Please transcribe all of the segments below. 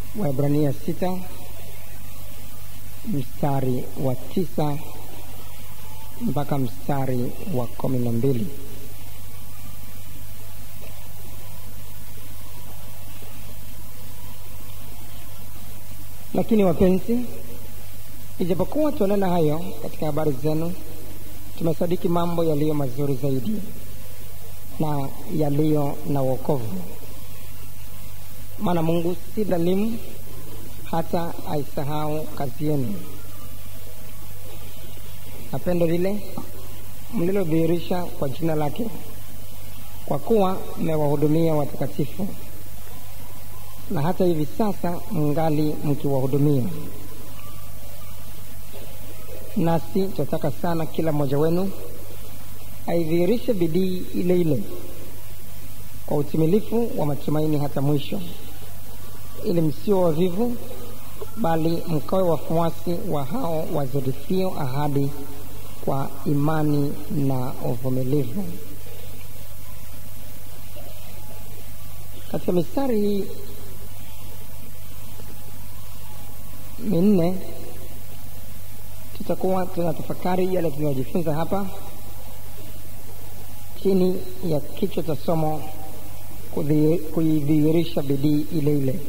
Waebrania sita mstari wa tisa mpaka mstari wa kumi na mbili. Lakini wapenzi, ijapokuwa tuanena hayo katika habari zenu, tumesadiki mambo yaliyo mazuri zaidi na yaliyo na wokovu. Maana Mungu si dhalimu hata aisahau kazi yenu na pendo lile mlilodhihirisha kwa jina lake, kwa kuwa mmewahudumia watakatifu, na hata hivi sasa mngali mkiwahudumia. Nasi tunataka sana kila mmoja wenu aidhihirishe bidii ile ile kwa utimilifu wa matumaini hata mwisho, ili msio wavivu, bali mkawe wafuasi wa hao wazirithio ahadi kwa imani na uvumilivu. Katika mistari hii minne tutakuwa tunatafakari yale tunayojifunza hapa chini ya kichwa cha somo kuidhihirisha bidii ile ile,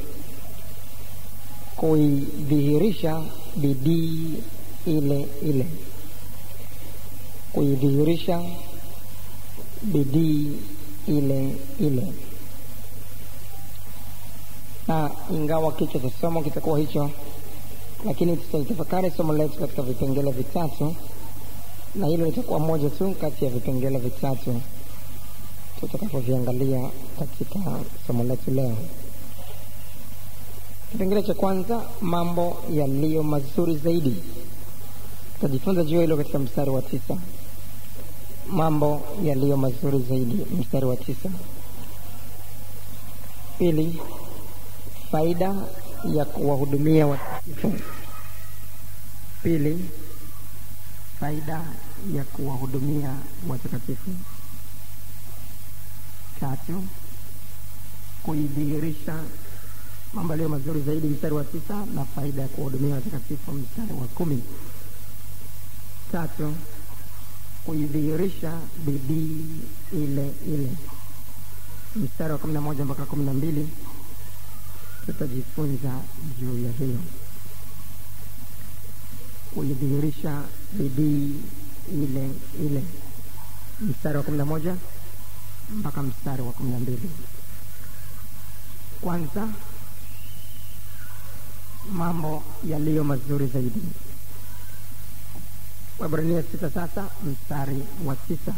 kuidhihirisha bidii ile ile, kuidhihirisha bidii ile ile. Na ingawa kichwa cha somo kitakuwa hicho, lakini tutaitafakari somo letu katika vipengele vitatu, na hilo litakuwa moja tu kati ya vipengele vitatu tutakavyoviangalia katika somo letu leo. Kipengele cha kwanza, mambo yaliyo mazuri zaidi. Tutajifunza juu hilo katika mstari wa tisa. Mambo yaliyo mazuri zaidi, mstari wa tisa. Pili, faida ya kuwahudumia watakatifu. Pili, faida ya kuwahudumia watakatifu. Tatu, kuidhihirisha mambo yaliyo mazuri zaidi, mstari wa tisa, na faida ya kuwahudumia watakatifu, mstari wa kumi. Tatu, kuidhihirisha bidii ile ile, mstari wa kumi na moja mpaka kumi na mbili. Tutajifunza juu ya hilo, kuidhihirisha bidii ile ile, mstari wa kumi na moja mpaka mstari wa kumi na mbili. Kwanza, mambo yaliyo mazuri zaidi. Waebrania sita sasa mstari wa tisa.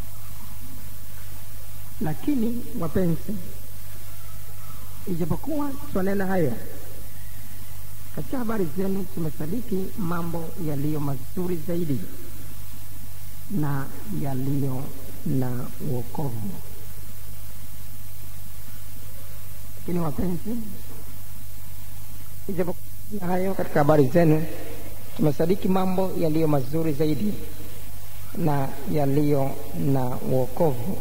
Lakini wapenzi, ijapokuwa twanena haya katika habari zenu, tumesadiki mambo yaliyo mazuri zaidi na yaliyo na wokovu. Lakini wapenzi, ijapokuwa hayo katika habari zenu, tumesadiki mambo yaliyo mazuri zaidi na yaliyo na wokovu.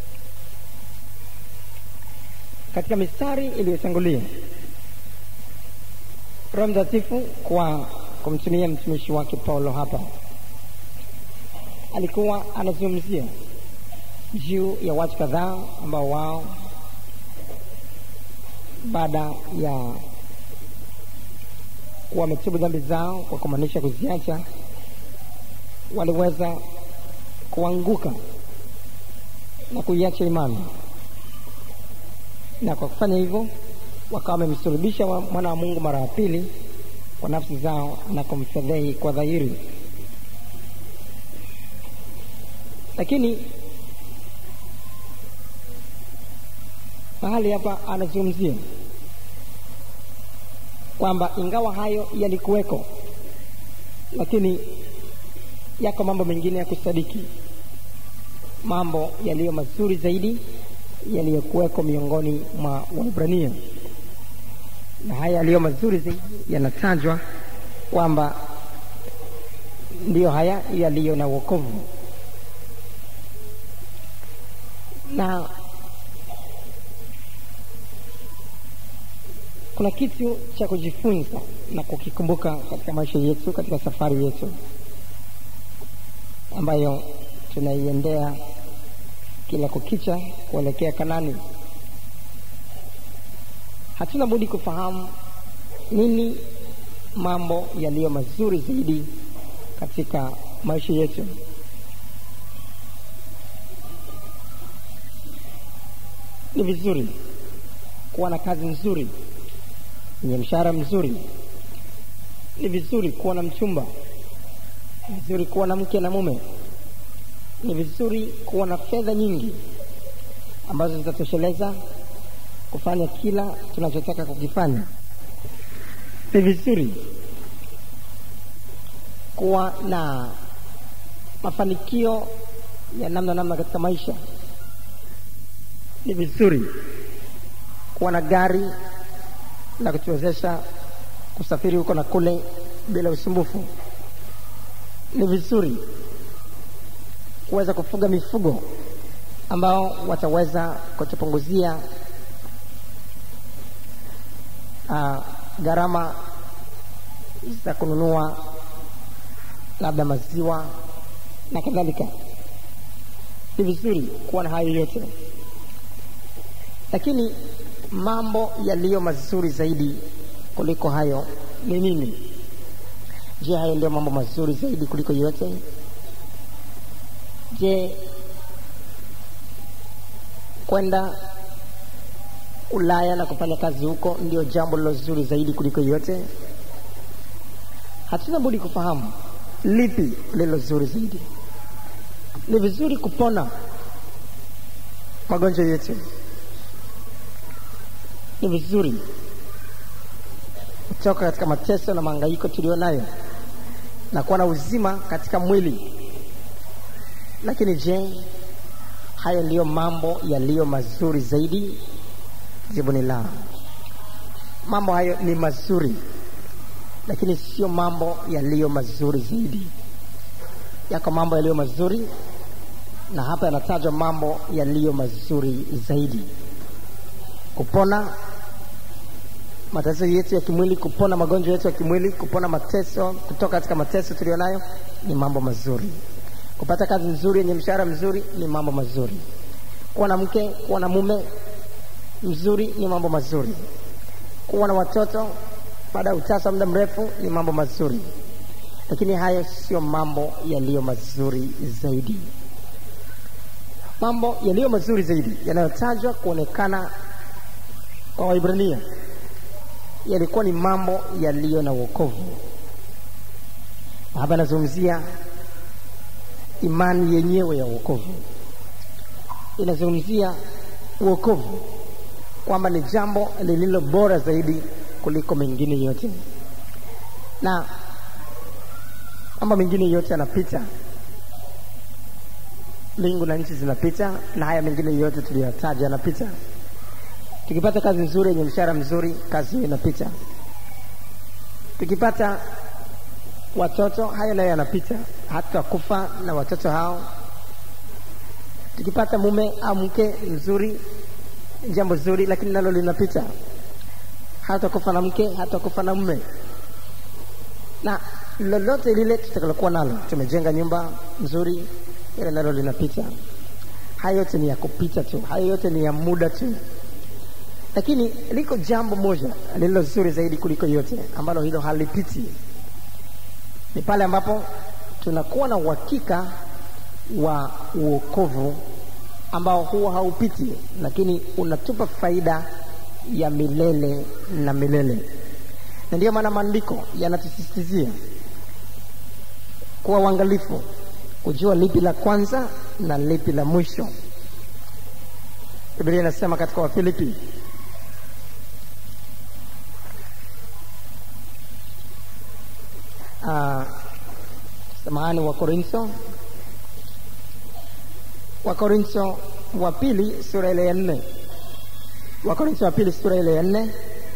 Katika mistari iliyotangulia, Roho Mtakatifu kwa kumtumia mtumishi wake Paulo hapa alikuwa anazungumzia juu ya watu kadhaa ambao wao baada ya wametubu dhambi zao kwa kumaanisha kuziacha, waliweza kuanguka na kuiacha imani, na kwa kufanya hivyo wakawa wamemsulubisha mwana wa Mungu mara ya pili kwa nafsi zao na kumfedhehi kwa dhahiri. Lakini mahali hapa anazungumzia kwamba ingawa hayo yalikuweko, lakini yako mambo mengine ya kusadiki, mambo yaliyo mazuri zaidi yaliyokuweko miongoni mwa Waebrania, na haya yaliyo mazuri zaidi yanatajwa kwamba ndiyo haya yaliyo na wokovu na kuna kitu cha kujifunza na kukikumbuka katika maisha yetu katika safari yetu ambayo tunaiendea kila kukicha kuelekea kanani hatuna budi kufahamu nini mambo yaliyo mazuri zaidi katika maisha yetu ni vizuri kuwa na kazi nzuri yenye mshahara mzuri ni vizuri kuwa na mchumba ni vizuri kuwa na mke na mume ni vizuri kuwa na fedha nyingi ambazo zitatosheleza kufanya kila tunachotaka kukifanya ni vizuri kuwa na mafanikio ya namna namna katika maisha ni vizuri kuwa na gari la kutuwezesha kusafiri huko na kule bila usumbufu ni vizuri kuweza kufuga mifugo ambao wataweza kutupunguzia uh, gharama za kununua labda maziwa na kadhalika ni vizuri kuwa na hayo yote lakini mambo yaliyo mazuri zaidi kuliko hayo ni nini je hayo ndio mambo mazuri zaidi kuliko yote je kwenda ulaya na kufanya kazi huko ndio jambo lilo zuri zaidi kuliko yote hatuna budi kufahamu lipi lilo zuri zaidi ni vizuri kupona magonjwa yetu ni vizuri kutoka katika mateso na mahangaiko tulio nayo na kuwa na uzima katika mwili lakini je hayo ndiyo mambo yaliyo mazuri zaidi jibu ni la mambo hayo ni mazuri lakini sio mambo yaliyo mazuri zaidi yako mambo yaliyo mazuri na hapa yanatajwa mambo yaliyo mazuri zaidi kupona matatizo yetu ya kimwili kupona magonjwa yetu ya kimwili kupona mateso kutoka katika mateso tulio nayo ni mambo mazuri kupata kazi nzuri yenye mshahara mzuri ni mambo mazuri kuwa na mke kuwa na mume mzuri ni mambo mazuri kuwa na watoto baada ya utasa muda mrefu ni mambo mazuri lakini hayo sio mambo yaliyo mazuri zaidi mambo yaliyo mazuri zaidi yanayotajwa kuonekana kwa waibrania yalikuwa ni mambo yaliyo na uokovu hapa anazungumzia imani yenyewe ya uokovu inazungumzia uokovu kwamba ni jambo lililo bora zaidi kuliko mengine yote na mambo mengine yote yanapita mbingu na nchi zinapita na haya mengine yote tuliyotaja yanapita tukipata kazi nzuri yenye mshahara mzuri kazi hiyo inapita tukipata watoto hayo nayo yanapita hata kufa na watoto hao tukipata mume au mke mzuri jambo zuri lakini nalo linapita hata kufa na mke hata kufa na mume na lolote lile tutakalokuwa nalo tumejenga nyumba nzuri ile nalo linapita hayo yote ni ya kupita tu hayo yote ni ya muda tu lakini liko jambo moja lililo zuri zaidi kuliko yote ambalo hilo halipiti ni pale ambapo tunakuwa na uhakika wa uokovu ambao huwa haupiti lakini unatupa faida ya milele na milele na ndiyo maana maandiko yanatusisitizia kuwa uangalifu kujua lipi la kwanza na lipi la mwisho biblia inasema katika wafilipi uh, samahani wa korintho wa korintho wa pili sura ile ya nne wa korintho wa pili sura ile ya nne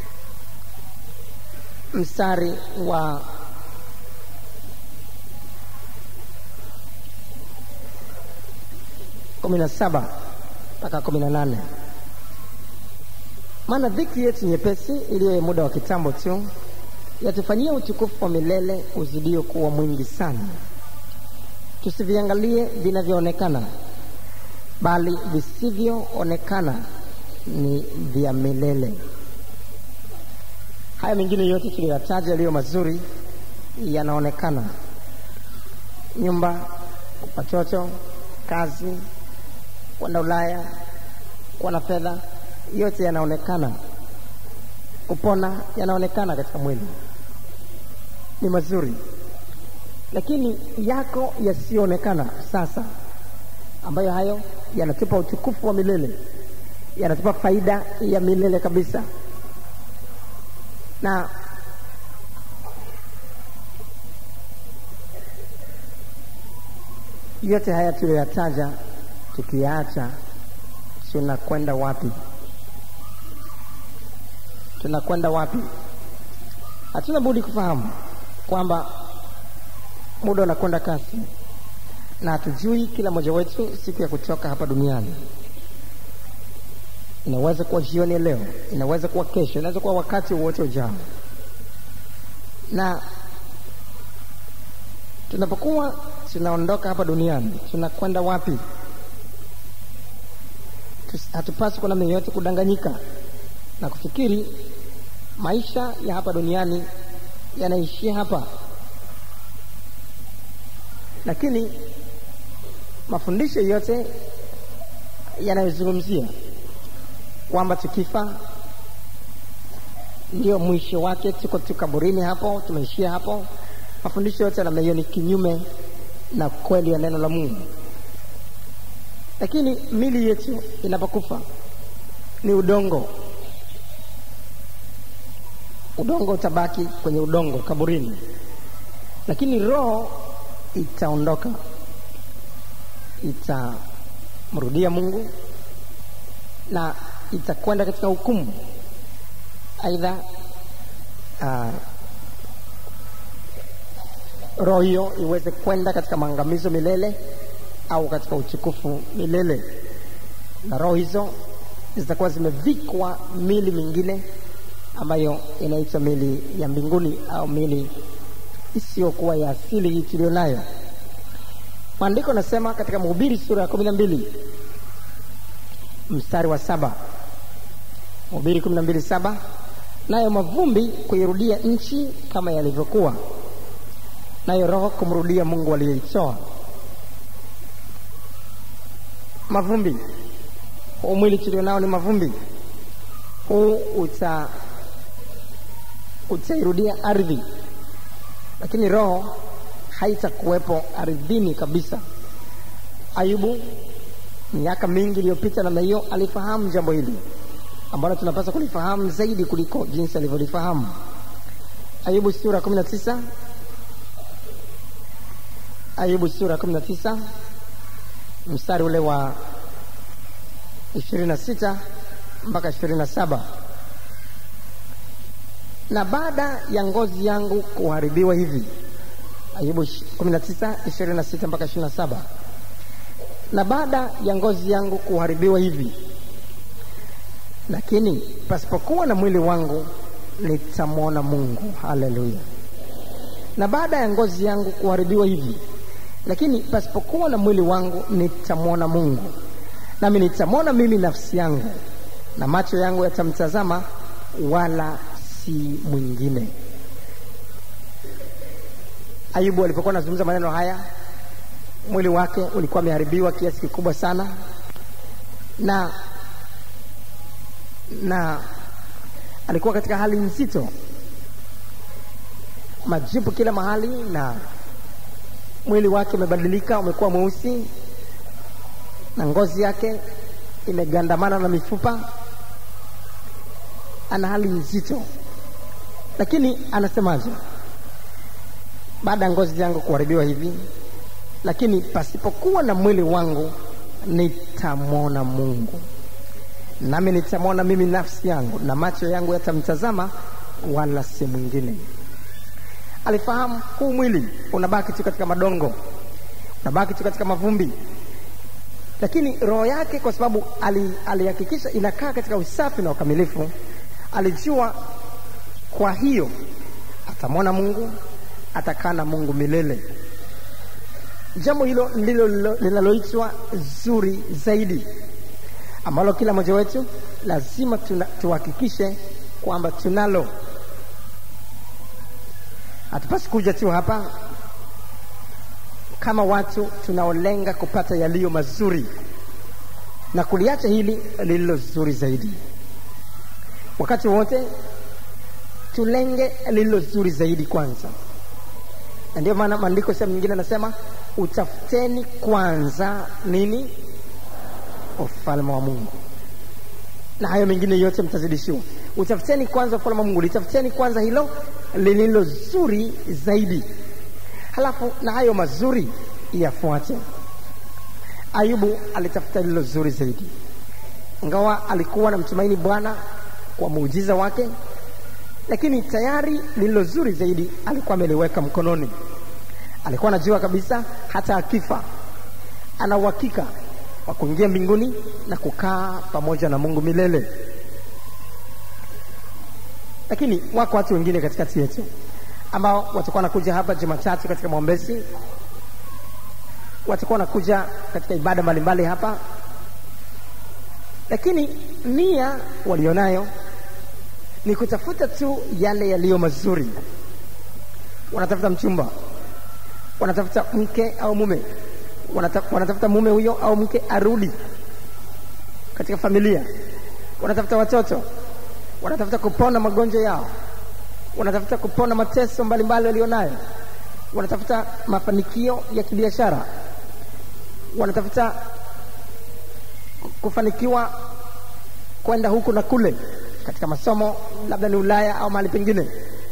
mstari wa kumi na saba mpaka kumi na nane maana dhiki yetu nyepesi iliyo ya muda wa kitambo tu yatufanyia utukufu wa milele uzidio kuwa mwingi sana. Tusiviangalie vinavyoonekana, bali visivyoonekana ni vya milele. Haya mengine yote tuliyoyataja yaliyo mazuri yanaonekana: nyumba, watoto, kazi, kwenda Ulaya, kuwa na fedha, yote yanaonekana. Kupona yanaonekana katika mwili, ni mazuri, lakini yako yasiyoonekana sasa, ambayo hayo yanatupa utukufu wa milele, yanatupa faida ya milele kabisa na yote haya tuliyoyataja tukiyaacha, tunakwenda wapi? Tunakwenda wapi? Hatuna budi kufahamu kwamba muda unakwenda kasi, na hatujui kila mmoja wetu siku ya kutoka hapa duniani. Inaweza kuwa jioni ya leo, inaweza kuwa kesho, inaweza kuwa wakati wowote ujao. Na tunapokuwa tunaondoka hapa duniani, tunakwenda wapi? Hatupaswi kwa namna yoyote kudanganyika na kufikiri maisha ya hapa duniani yanaishia hapa, lakini mafundisho yote yanayozungumzia kwamba tukifa ndio mwisho wake, tuko tu kaburini hapo, tumeishia hapo. Mafundisho yote namna hiyo ni kinyume na kweli ya neno la Mungu. Lakini mili yetu inapokufa ni udongo, udongo utabaki kwenye udongo kaburini, lakini roho itaondoka, itamrudia Mungu na itakwenda katika hukumu, aidha uh, roho hiyo iweze kwenda katika maangamizo milele au katika utukufu milele, na roho hizo zitakuwa zimevikwa mili mingine ambayo inaitwa mili ya mbinguni au mili isiyokuwa ya asili hii tuliyo nayo. Maandiko nasema katika Mhubiri sura ya kumi na mbili mstari wa saba Mhubiri kumi na mbili saba nayo mavumbi kuirudia nchi kama yalivyokuwa, nayo roho kumrudia Mungu aliyeitoa. Mavumbi, huu mwili tulio nao ni mavumbi. Huu uta utairudia ardhi, lakini roho haitakuwepo ardhini kabisa. Ayubu miaka mingi iliyopita namna hiyo alifahamu jambo hili ambalo tunapaswa kulifahamu zaidi kuliko jinsi alivyolifahamu. Ayubu sura kumi na tisa Ayubu sura kumi na tisa mstari ule wa ishirini na sita mpaka ishirini na saba na baada ya ngozi yangu kuharibiwa hivi. Ayubu kumi na tisa ishirini na sita mpaka ishirini na saba na baada ya ngozi yangu kuharibiwa hivi, lakini pasipokuwa na mwili wangu nitamwona Mungu. Haleluya! Na baada ya ngozi yangu kuharibiwa hivi, lakini pasipokuwa na mwili wangu nitamwona Mungu, nami nitamwona mimi nafsi yangu, na macho yangu yatamtazama, wala si mwingine. Ayubu alipokuwa anazungumza maneno haya mwili wake ulikuwa umeharibiwa kiasi kikubwa sana, na na alikuwa katika hali nzito, majipu kila mahali, na mwili wake umebadilika, umekuwa mweusi, na ngozi yake imegandamana na mifupa. Ana hali nzito, lakini anasemaje? Baada ya ngozi yangu kuharibiwa hivi lakini pasipokuwa na mwili wangu nitamwona Mungu, nami nitamwona mimi nafsi yangu, na macho yangu yatamtazama, wala si mwingine. Alifahamu huu mwili unabaki tu katika madongo, unabaki tu katika mavumbi, lakini roho yake kwa sababu ali- alihakikisha inakaa katika usafi na ukamilifu alijua kwa hiyo atamwona mungu atakaa na mungu milele jambo hilo ndilo lilo- linaloitwa zuri zaidi ambalo kila mmoja wetu lazima tuna- tuhakikishe kwamba tunalo hatupasi kuja tu hapa kama watu tunaolenga kupata yaliyo mazuri na kuliacha hili lililo zuri zaidi wakati wote tulenge lililo zuri zaidi kwanza na ndio maana maandiko sehemu nyingine anasema utafuteni kwanza nini ufalme wa mungu na hayo mengine yote mtazidishiwa utafuteni kwanza ufalme wa mungu litafuteni kwanza hilo lililo zuri zaidi halafu na hayo mazuri yafuate ayubu alitafuta lililo zuri zaidi ingawa alikuwa na mtumaini bwana kwa muujiza wake lakini tayari lililo zuri zaidi alikuwa ameliweka mkononi alikuwa anajua kabisa hata akifa ana uhakika wa kuingia mbinguni na kukaa pamoja na mungu milele lakini wako watu wengine katikati yetu ambao watakuwa wanakuja hapa jumatatu katika maombezi watakuwa wanakuja katika ibada mbalimbali hapa lakini nia walionayo ni kutafuta tu yale yaliyo mazuri wanatafuta mchumba wanatafuta mke au mume Wanata, wanatafuta mume huyo au mke arudi katika familia wanatafuta watoto wanatafuta kupona magonjwa yao wanatafuta kupona mateso mbalimbali walionayo wanatafuta mafanikio ya kibiashara wanatafuta kufanikiwa kwenda huku na kule katika masomo labda ni ulaya au mahali pengine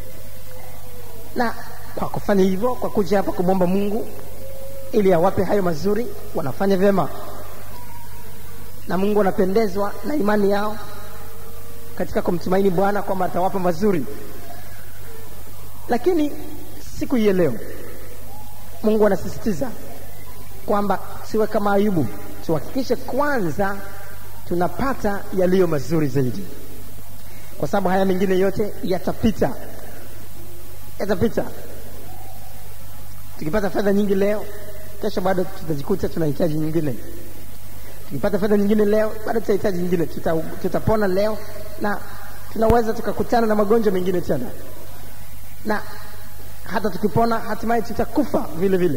na kwa kufanya hivyo kwa kuja hapa kumwomba mungu ili awape hayo mazuri wanafanya vyema na mungu anapendezwa na imani yao katika kumtumaini bwana kwamba atawapa mazuri lakini siku hii ya leo mungu anasisitiza kwamba siwe kama ayubu tuhakikishe kwanza tunapata yaliyo mazuri zaidi kwa sababu haya mengine yote yatapita yatapita tukipata fedha nyingi leo kesho bado tutajikuta tunahitaji nyingine tukipata fedha nyingine leo bado tutahitaji nyingine tuta, tutapona leo na tunaweza tukakutana na magonjwa mengine tena na hata tukipona hatimaye tutakufa vile vile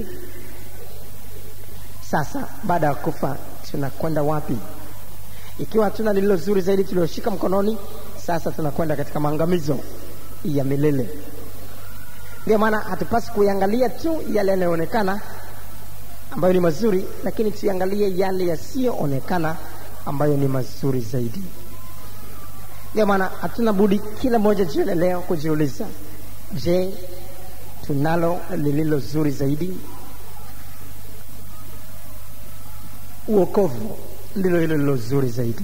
sasa baada ya kufa tunakwenda wapi ikiwa hatuna lililo zuri zaidi tulioshika mkononi sasa tunakwenda katika maangamizo ya milele ndio maana hatupasi kuiangalia tu yale yanayoonekana ambayo ni mazuri lakini tuiangalie yale yasiyoonekana ambayo ni mazuri zaidi ndio maana hatuna budi kila moja jioni leo kujiuliza je tunalo lililo zuri zaidi uokovu ndilo hilo lilo zuri zaidi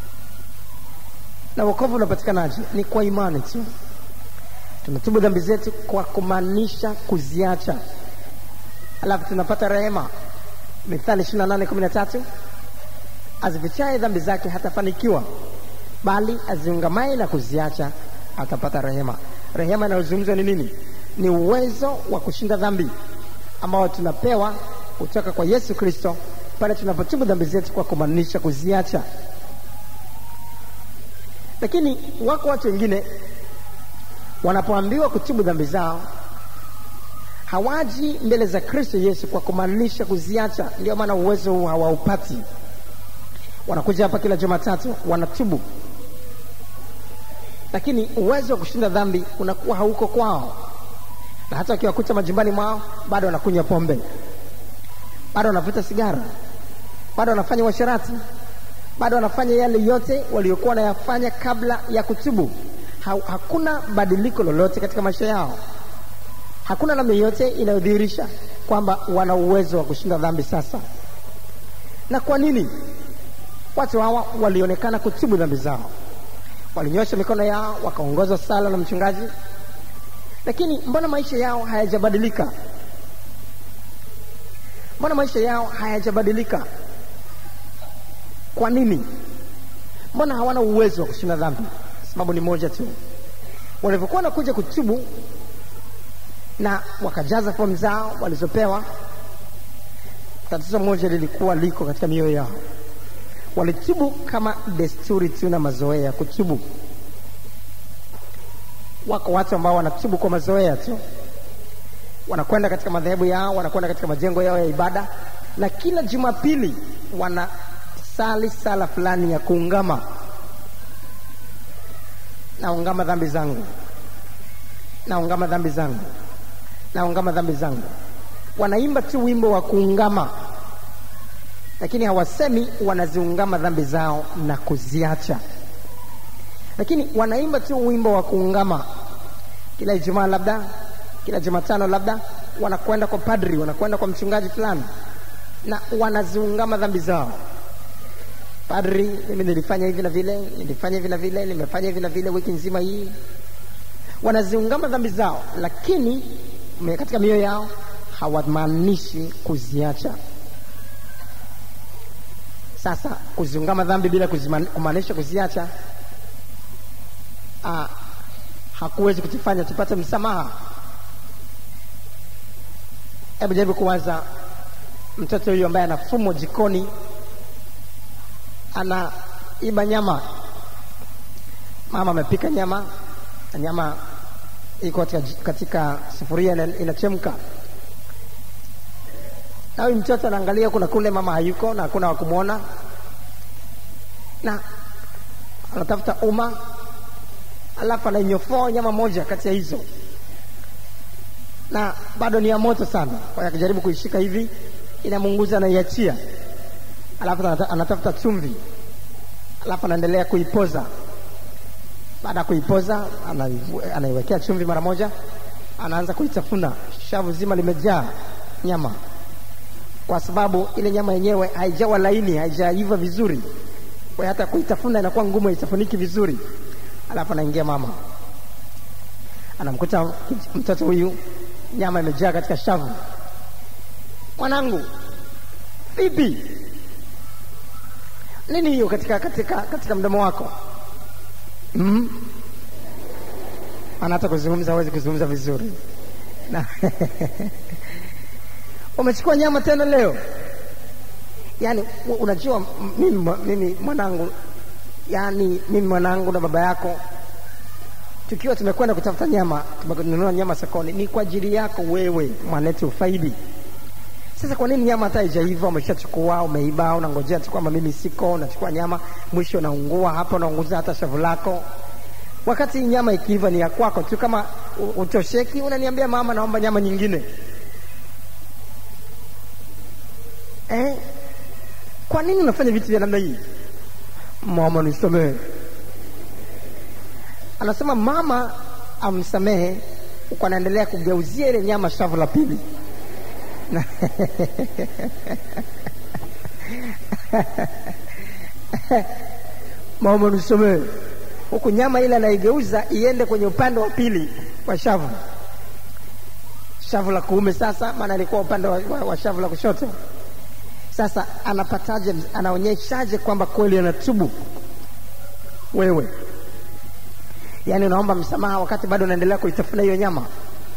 na uokovu unapatikanaje ni kwa imani tu tunatubu dhambi zetu kwa kumaanisha kuziacha alafu tunapata rehema mithali ishiri na nane kumi na tatu azifichaye dhambi zake hatafanikiwa bali aziungamaye na kuziacha atapata rehema rehema inayozungumzwa ni nini ni uwezo wa kushinda dhambi ambao tunapewa kutoka kwa yesu kristo pale tunapotubu dhambi zetu kwa kumaanisha kuziacha lakini wako watu wengine wanapoambiwa kutubu dhambi zao hawaji mbele za kristo yesu kwa kumaanisha kuziacha ndio maana uwezo huu hawaupati wanakuja hapa kila jumatatu wanatubu lakini uwezo wa kushinda dhambi unakuwa hauko kwao na hata wakiwakuta majumbani mwao bado wanakunywa pombe bado wanavuta sigara bado wanafanya uasherati bado wanafanya yale yote waliokuwa wanayafanya kabla ya kutubu ha, hakuna badiliko lolote katika maisha yao hakuna namna yote inayodhihirisha kwamba wana uwezo wa kushinda dhambi sasa na kwa nini watu hawa walionekana kutubu dhambi zao walinyosha mikono yao wakaongozwa sala na mchungaji lakini mbona maisha yao hayajabadilika mbona maisha yao hayajabadilika kwa nini mbona hawana uwezo wa kushinda dhambi sababu ni moja tu walivyokuwa wanakuja kutubu na wakajaza fomu zao walizopewa tatizo moja lilikuwa liko katika mioyo yao walitubu kama desturi tu na mazoea ya kutubu wako watu ambao wanatubu kwa mazoea tu wanakwenda katika madhehebu yao wanakwenda katika majengo yao ya ibada na kila jumapili wanasali sala fulani ya kuungama naungama dhambi zangu naungama dhambi zangu naungama dhambi zangu wanaimba tu wimbo wa kuungama lakini hawasemi wanaziungama dhambi zao na kuziacha lakini wanaimba tu wimbo wa kuungama kila ijumaa labda kila jumatano labda wanakwenda kwa padri wanakwenda kwa mchungaji fulani na wanaziungama dhambi zao padri mimi nilifanya hivi na vile nilifanya hivi na vile nimefanya hivi na vile wiki nzima hii wanaziungama dhambi zao lakini katika mioyo yao hawamaanishi kuziacha sasa kuziungama dhambi bila kumaanisha kuziacha ah, hakuwezi kutufanya tupate msamaha hebu jaribu kuwaza mtoto huyu ambaye anafumwa jikoni anaiba nyama mama amepika nyama na nyama iko katika, katika sufuria inachemka na huyu mtoto anaangalia kuna kule mama hayuko na hakuna wakumwona na anatafuta uma alafu anainyofoa nyama moja kati ya hizo na bado ni ya moto sana kwa hiyo akijaribu kuishika hivi inamunguza anaiachia alafu anatafuta chumvi alafu anaendelea kuipoza baada ya kuipoza anaiwekea chumvi mara moja anaanza kuitafuna shavu zima limejaa nyama kwa sababu ile nyama yenyewe haijawa laini haijaiva vizuri kwa hata kuitafuna inakuwa ngumu haitafuniki vizuri alafu anaingia mama anamkuta mtoto huyu nyama imejaa katika shavu mwanangu vipi nini hiyo katika katika katika mdomo wako mm? ana hata kuzungumza hawezi kuzungumza vizuri na umechukua nyama tena leo yaani unajua mimi, mimi mwanangu yaani mimi mwanangu na baba yako tukiwa tumekwenda kutafuta nyama tumenunua nyama sokoni ni kwa ajili yako wewe mwanetu ufaidi sasa kwa nini nyama hata haijaiva umeshachukua umeiba unangojea tu kwamba mimi siko unachukua nyama mwisho unaungua hapa unaunguza hata shavu lako wakati nyama ikiiva ni ya kwako tu kama utosheki unaniambia mama naomba nyama nyingine eh? kwa nini unafanya vitu vya namna hii mama nisamehe anasema mama amsamehe huku anaendelea kugeuzia ile nyama shavu la pili mama nisamehe huku nyama ile anaigeuza iende kwenye upande wa pili wa shavu shavu la kuume sasa maana ilikuwa upande wa, wa, wa shavu la kushoto sasa anapataje anaonyeshaje kwamba kweli anatubu wewe yaani unaomba msamaha wakati bado unaendelea kuitafuna hiyo nyama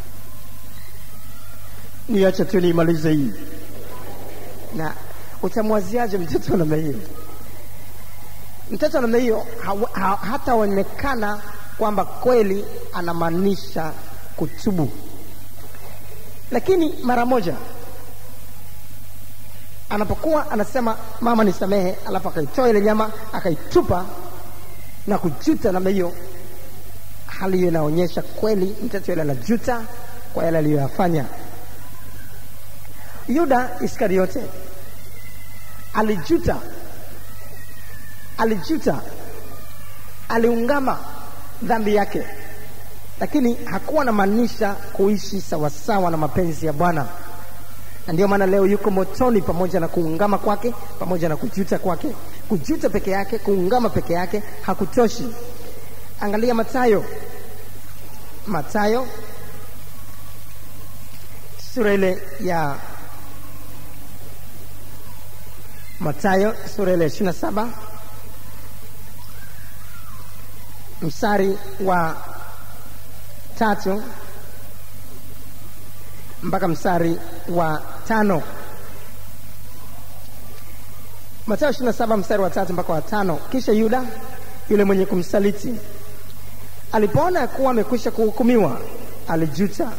niache tu niimalize hii na utamwaziaje mtoto namna hiyo mtoto namna hiyo ha, ha, hataonekana kwamba kweli anamaanisha kutubu lakini mara moja anapokuwa anasema mama nisamehe alafu akaitoa ile nyama akaitupa na kujuta namna hiyo hali hiyo inaonyesha kweli mtoto yule anajuta kwa yale aliyoyafanya yuda iskariote alijuta alijuta aliungama dhambi yake lakini hakuwa anamaanisha kuishi sawasawa na mapenzi ya bwana na ndio maana leo yuko motoni pamoja na kuungama kwake pamoja na kujuta kwake kujuta peke yake kuungama peke yake hakutoshi angalia matayo matayo sura ile ya Mathayo sura ile ishirini na saba mstari wa tatu mpaka mstari wa tano. Mathayo ishirini na saba mstari wa tatu mpaka wa tano. Kisha Yuda yule mwenye kumsaliti alipoona ya kuwa amekwisha kuhukumiwa, alijuta,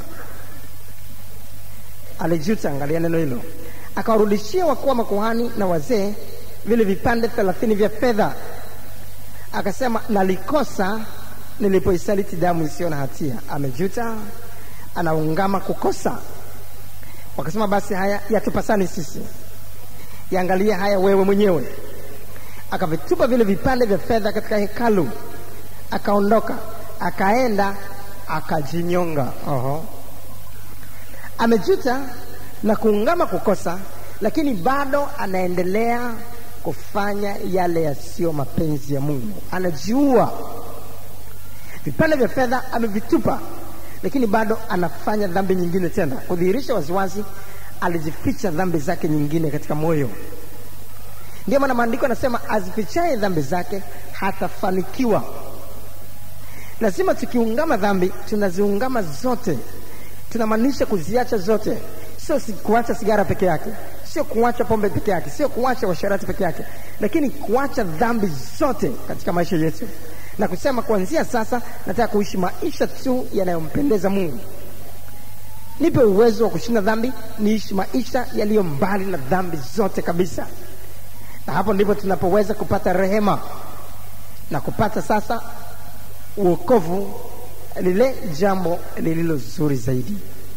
alijuta. Angalia neno hilo, akawarudishia wakuu wa makuhani na wazee vile vipande thelathini vya fedha, akasema, nalikosa nilipoisaliti damu isiyo na hatia. Amejuta, anaungama kukosa. Wakasema, basi haya yatupasani sisi, yaangalie haya wewe mwenyewe. Akavitupa vile vipande vya fedha katika hekalu, akaondoka, akaenda akajinyonga. Oho, amejuta na kuungama kukosa, lakini bado anaendelea kufanya yale yasiyo mapenzi ya Mungu. Anajiua. Vipande vya fedha amevitupa, lakini bado anafanya dhambi nyingine tena, kudhihirisha waziwazi alizificha dhambi zake nyingine katika moyo. Ndio maana maandiko anasema azifichaye dhambi zake hatafanikiwa. Lazima tukiungama dhambi tunaziungama zote, tunamaanisha kuziacha zote, sio si kuacha sigara peke yake, sio kuacha pombe peke yake, sio kuacha washarati peke yake, lakini kuacha dhambi zote katika maisha yetu na kusema kuanzia sasa nataka kuishi maisha tu yanayompendeza Mungu. Nipe uwezo wa kushinda dhambi, niishi maisha yaliyo mbali na dhambi zote kabisa, na hapo ndipo tunapoweza kupata rehema na kupata sasa uokovu, lile jambo lililo zuri zaidi.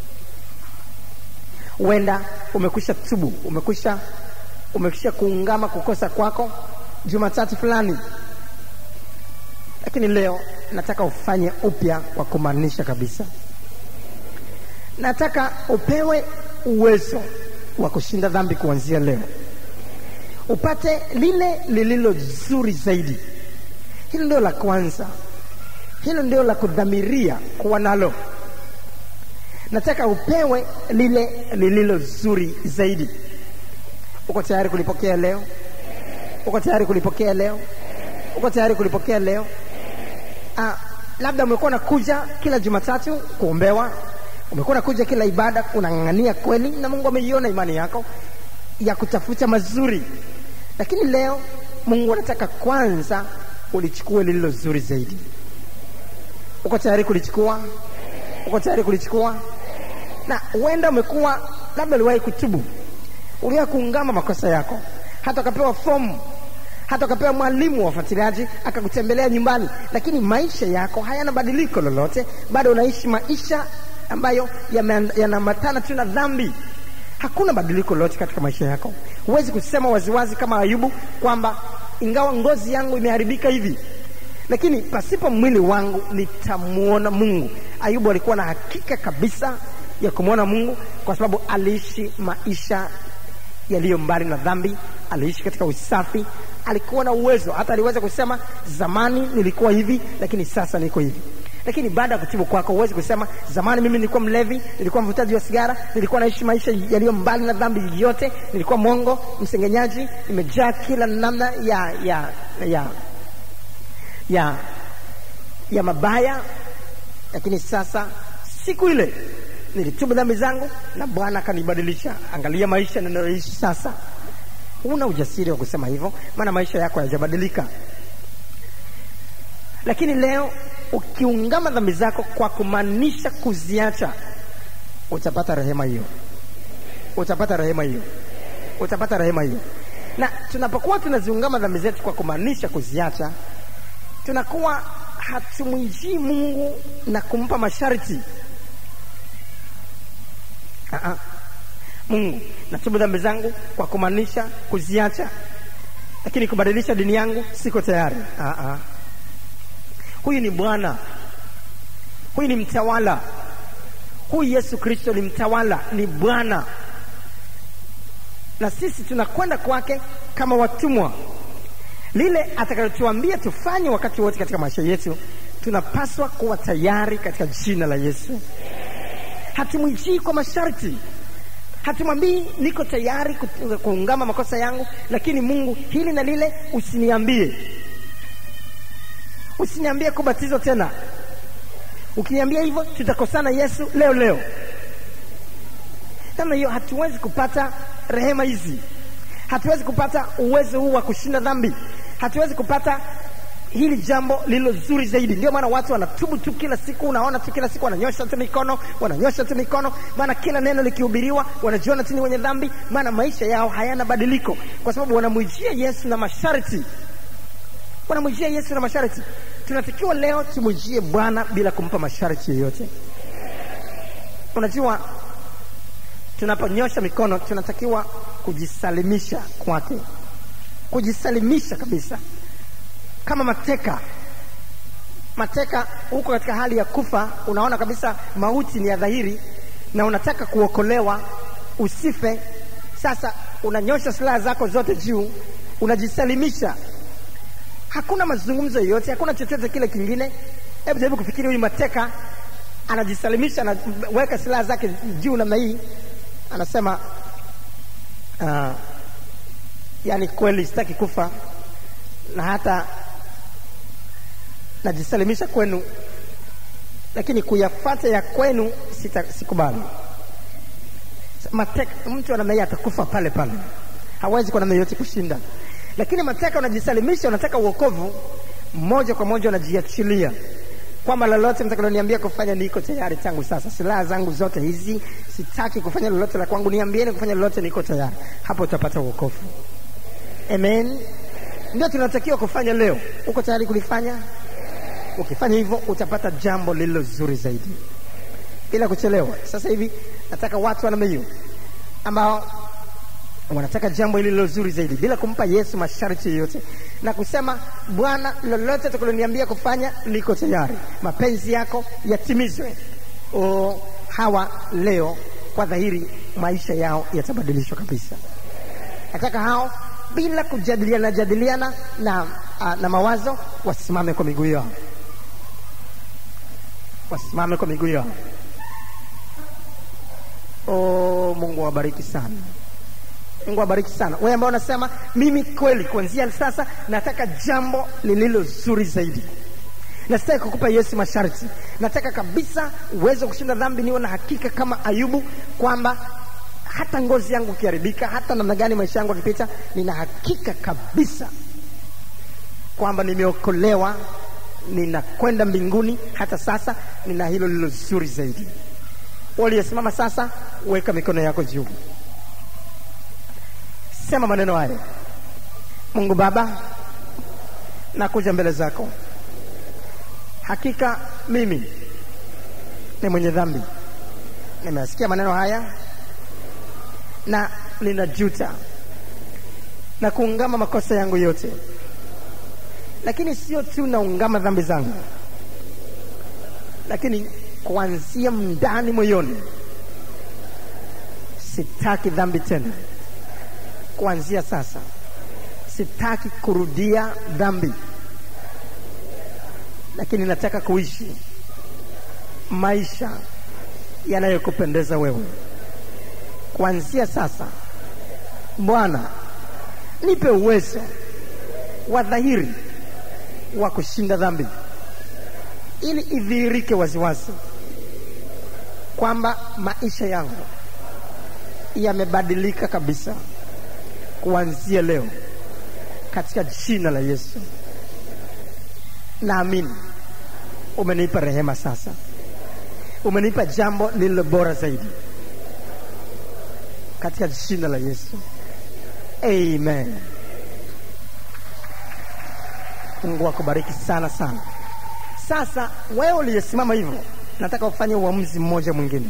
Huenda umekwisha tubu, umekwisha umekwisha kuungama kukosa kwako Jumatatu fulani, lakini leo nataka ufanye upya kwa kumaanisha kabisa. Nataka upewe uwezo wa kushinda dhambi kuanzia leo, upate lile lililo zuri zaidi. Hilo ndio la kwanza, hilo ndio la kudhamiria kuwa nalo. Nataka upewe lile lililo zuri zaidi. Uko tayari kulipokea leo? Uko tayari kulipokea leo? Uko tayari kulipokea leo? Ah, labda umekuwa nakuja kila Jumatatu kuombewa, umekuwa nakuja kila ibada, unang'ang'ania kweli, na Mungu ameiona imani yako ya kutafuta mazuri, lakini leo Mungu anataka kwanza ulichukue lililo zuri zaidi. Uko tayari kulichukua? Uko tayari kulichukua? Na huenda umekuwa labda uliwahi kutubu, uliwahi kuungama makosa yako, hata ukapewa fomu hata ukapewa mwalimu wa ufuatiliaji akakutembelea nyumbani, lakini maisha yako hayana badiliko lolote, bado unaishi maisha ambayo yanaambatana tu na dhambi. Hakuna badiliko lolote katika maisha yako. Huwezi kusema waziwazi kama Ayubu kwamba ingawa ngozi yangu imeharibika hivi, lakini pasipo mwili wangu nitamwona Mungu. Ayubu alikuwa na hakika kabisa ya kumwona Mungu kwa sababu aliishi maisha yaliyo mbali na dhambi, aliishi katika usafi, alikuwa na uwezo, hata aliweza kusema zamani nilikuwa hivi, lakini sasa niko hivi. Lakini baada ya kutubu kwako, huwezi kusema zamani mimi nilikuwa mlevi, nilikuwa mvutaji wa sigara, nilikuwa naishi maisha yaliyo mbali na dhambi yote, nilikuwa mwongo, msengenyaji, nimejaa kila namna ya ya ya ya, ya mabaya, lakini sasa siku ile nilitubu dhambi zangu na Bwana akanibadilisha. Angalia maisha ninayoishi sasa. Huna ujasiri wa kusema hivyo, maana maisha yako hayajabadilika. Lakini leo ukiungama dhambi zako kwa kumaanisha kuziacha, utapata rehema hiyo, utapata rehema hiyo, utapata rehema hiyo. Na tunapokuwa tunaziungama dhambi zetu kwa kumaanisha kuziacha, tunakuwa hatumwijii Mungu na kumpa masharti. Aa, Mungu, natubu dhambi zangu kwa kumaanisha kuziacha, lakini kubadilisha dini yangu siko tayari. Aa, huyu ni Bwana, huyu ni mtawala, huyu Yesu Kristo ni mtawala, ni Bwana, na sisi tunakwenda kwake kama watumwa. Lile atakalotuambia tufanye wakati wote katika maisha yetu, tunapaswa kuwa tayari katika jina la Yesu. Hatumwijii kwa masharti, hatumwambii niko tayari kut- kuungama makosa yangu lakini mungu hili na lile usiniambie usiniambie kubatizwa tena ukiniambia hivyo tutakosana yesu leo leo namna hiyo hatuwezi kupata rehema hizi hatuwezi kupata uwezo huu wa kushinda dhambi hatuwezi kupata hili jambo lililo zuri zaidi ndio maana watu wanatubu tu kila siku unaona tu kila siku wananyosha tu mikono wananyosha tu mikono maana kila neno likihubiriwa wanajiona tu ni wenye dhambi maana maisha yao hayana badiliko kwa sababu wanamwijia yesu na masharti wanamwijia yesu na masharti tunatakiwa leo tumwijie bwana bila kumpa masharti yoyote unajua tunaponyosha mikono tunatakiwa kujisalimisha kwake kujisalimisha kabisa kama mateka mateka huko katika hali ya kufa unaona kabisa mauti ni ya dhahiri na unataka kuokolewa usife sasa unanyosha silaha zako zote juu unajisalimisha hakuna mazungumzo yoyote hakuna chochote kile kingine hebu jaribu kufikiri huyu mateka anajisalimisha anaweka silaha zake juu namna hii anasema uh, yani kweli sitaki kufa na hata najisalimisha kwenu lakini kuyafata ya kwenu sita, sikubali mateka mtu anamna hii atakufa pale pale hawezi kwa namna yoyote kushinda lakini mateka unajisalimisha unataka uokovu moja kwa moja unajiachilia kwamba lolote mtakaloniambia kufanya niko tayari tangu sasa silaha zangu zote hizi sitaki kufanya lolote la kwangu niambieni kufanya lolote niko tayari hapo utapata uokovu amen ndio tunatakiwa kufanya leo uko tayari kulifanya ukifanya hivyo utapata jambo lililo zuri zaidi bila kuchelewa sasa hivi nataka watu wanamna hiyo ambao wanataka jambo hili lilo zuri zaidi bila kumpa yesu masharti yoyote na kusema bwana lolote takuloniambia kufanya liko tayari mapenzi yako yatimizwe o, hawa leo kwa dhahiri maisha yao yatabadilishwa kabisa nataka hao bila kujadiliana jadiliana na, uh, na mawazo wasimame kwa miguu yao wasimame kwa miguu yao oh, mungu awabariki sana mungu awabariki sana wewe ambao unasema mimi kweli kuanzia sasa nataka jambo lililo zuri zaidi na sitaki kukupa yesu masharti nataka kabisa uweze kushinda dhambi niwe na hakika kama ayubu kwamba hata ngozi yangu ikiharibika hata namna gani maisha yangu akipita nina hakika kabisa kwamba nimeokolewa ninakwenda mbinguni hata sasa nina hilo lilo zuri zaidi waliyesimama sasa weka mikono yako juu sema maneno hayo mungu baba nakuja mbele zako hakika mimi ni mwenye dhambi nimesikia maneno haya na ninajuta na kuungama makosa yangu yote lakini sio tu naungama dhambi zangu lakini kuanzia ndani moyoni sitaki dhambi tena kuanzia sasa sitaki kurudia dhambi lakini nataka kuishi maisha yanayokupendeza wewe kuanzia sasa bwana nipe uwezo wa dhahiri wa kushinda dhambi ili idhihirike waziwazi kwamba maisha yangu yamebadilika kabisa kuanzia leo katika jina la yesu naamini umenipa rehema sasa umenipa jambo lililo bora zaidi katika jina la yesu amen mungu akubariki sana sana sasa wewe uliyesimama hivyo nataka ufanye uamuzi mmoja mwingine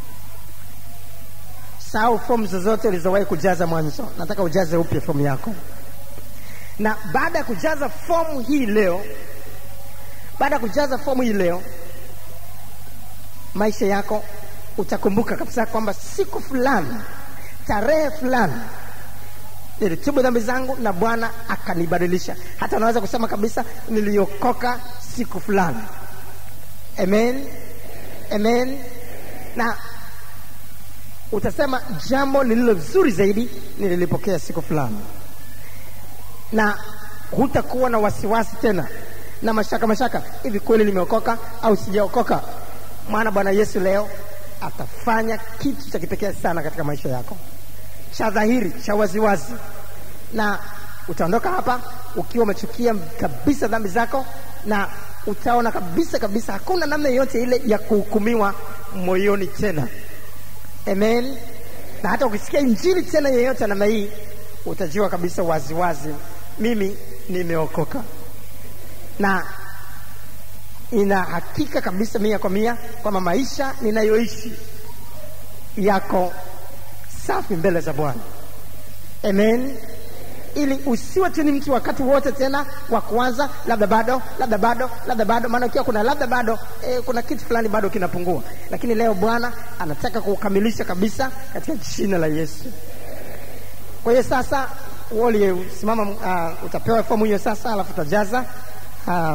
sahau fomu zozote ulizowahi kujaza mwanzo nataka ujaze upya fomu yako na baada ya kujaza fomu hii leo baada ya kujaza fomu hii leo maisha yako utakumbuka kabisa kwamba siku fulani tarehe fulani nilitubu dhambi zangu na bwana akanibadilisha hata unaweza kusema kabisa niliokoka siku fulani amen amen na utasema jambo lililo zuri zaidi nililipokea siku fulani na hutakuwa na wasiwasi tena na mashaka mashaka hivi kweli nimeokoka au sijaokoka maana bwana yesu leo atafanya kitu cha kipekee sana katika maisha yako cha dhahiri cha waziwazi na utaondoka hapa ukiwa umechukia kabisa dhambi zako na utaona kabisa kabisa hakuna namna yoyote ile ya kuhukumiwa moyoni tena amen na hata ukisikia injili tena yeyote namna hii utajua kabisa waziwazi wazi, mimi nimeokoka na ina hakika kabisa mia kwa mia kwamba maisha ninayoishi yako safi mbele za bwana amen ili usiwe tu ni mtu wakati wote tena wa kuanza labda bado labda bado labda bado maana ukiwa kuna labda bado e, kuna kitu fulani bado kinapungua lakini leo bwana anataka kukamilisha kabisa katika jina la yesu kwa hiyo sasa uliyesimama uh, utapewa fomu hiyo sasa alafu utajaza uh,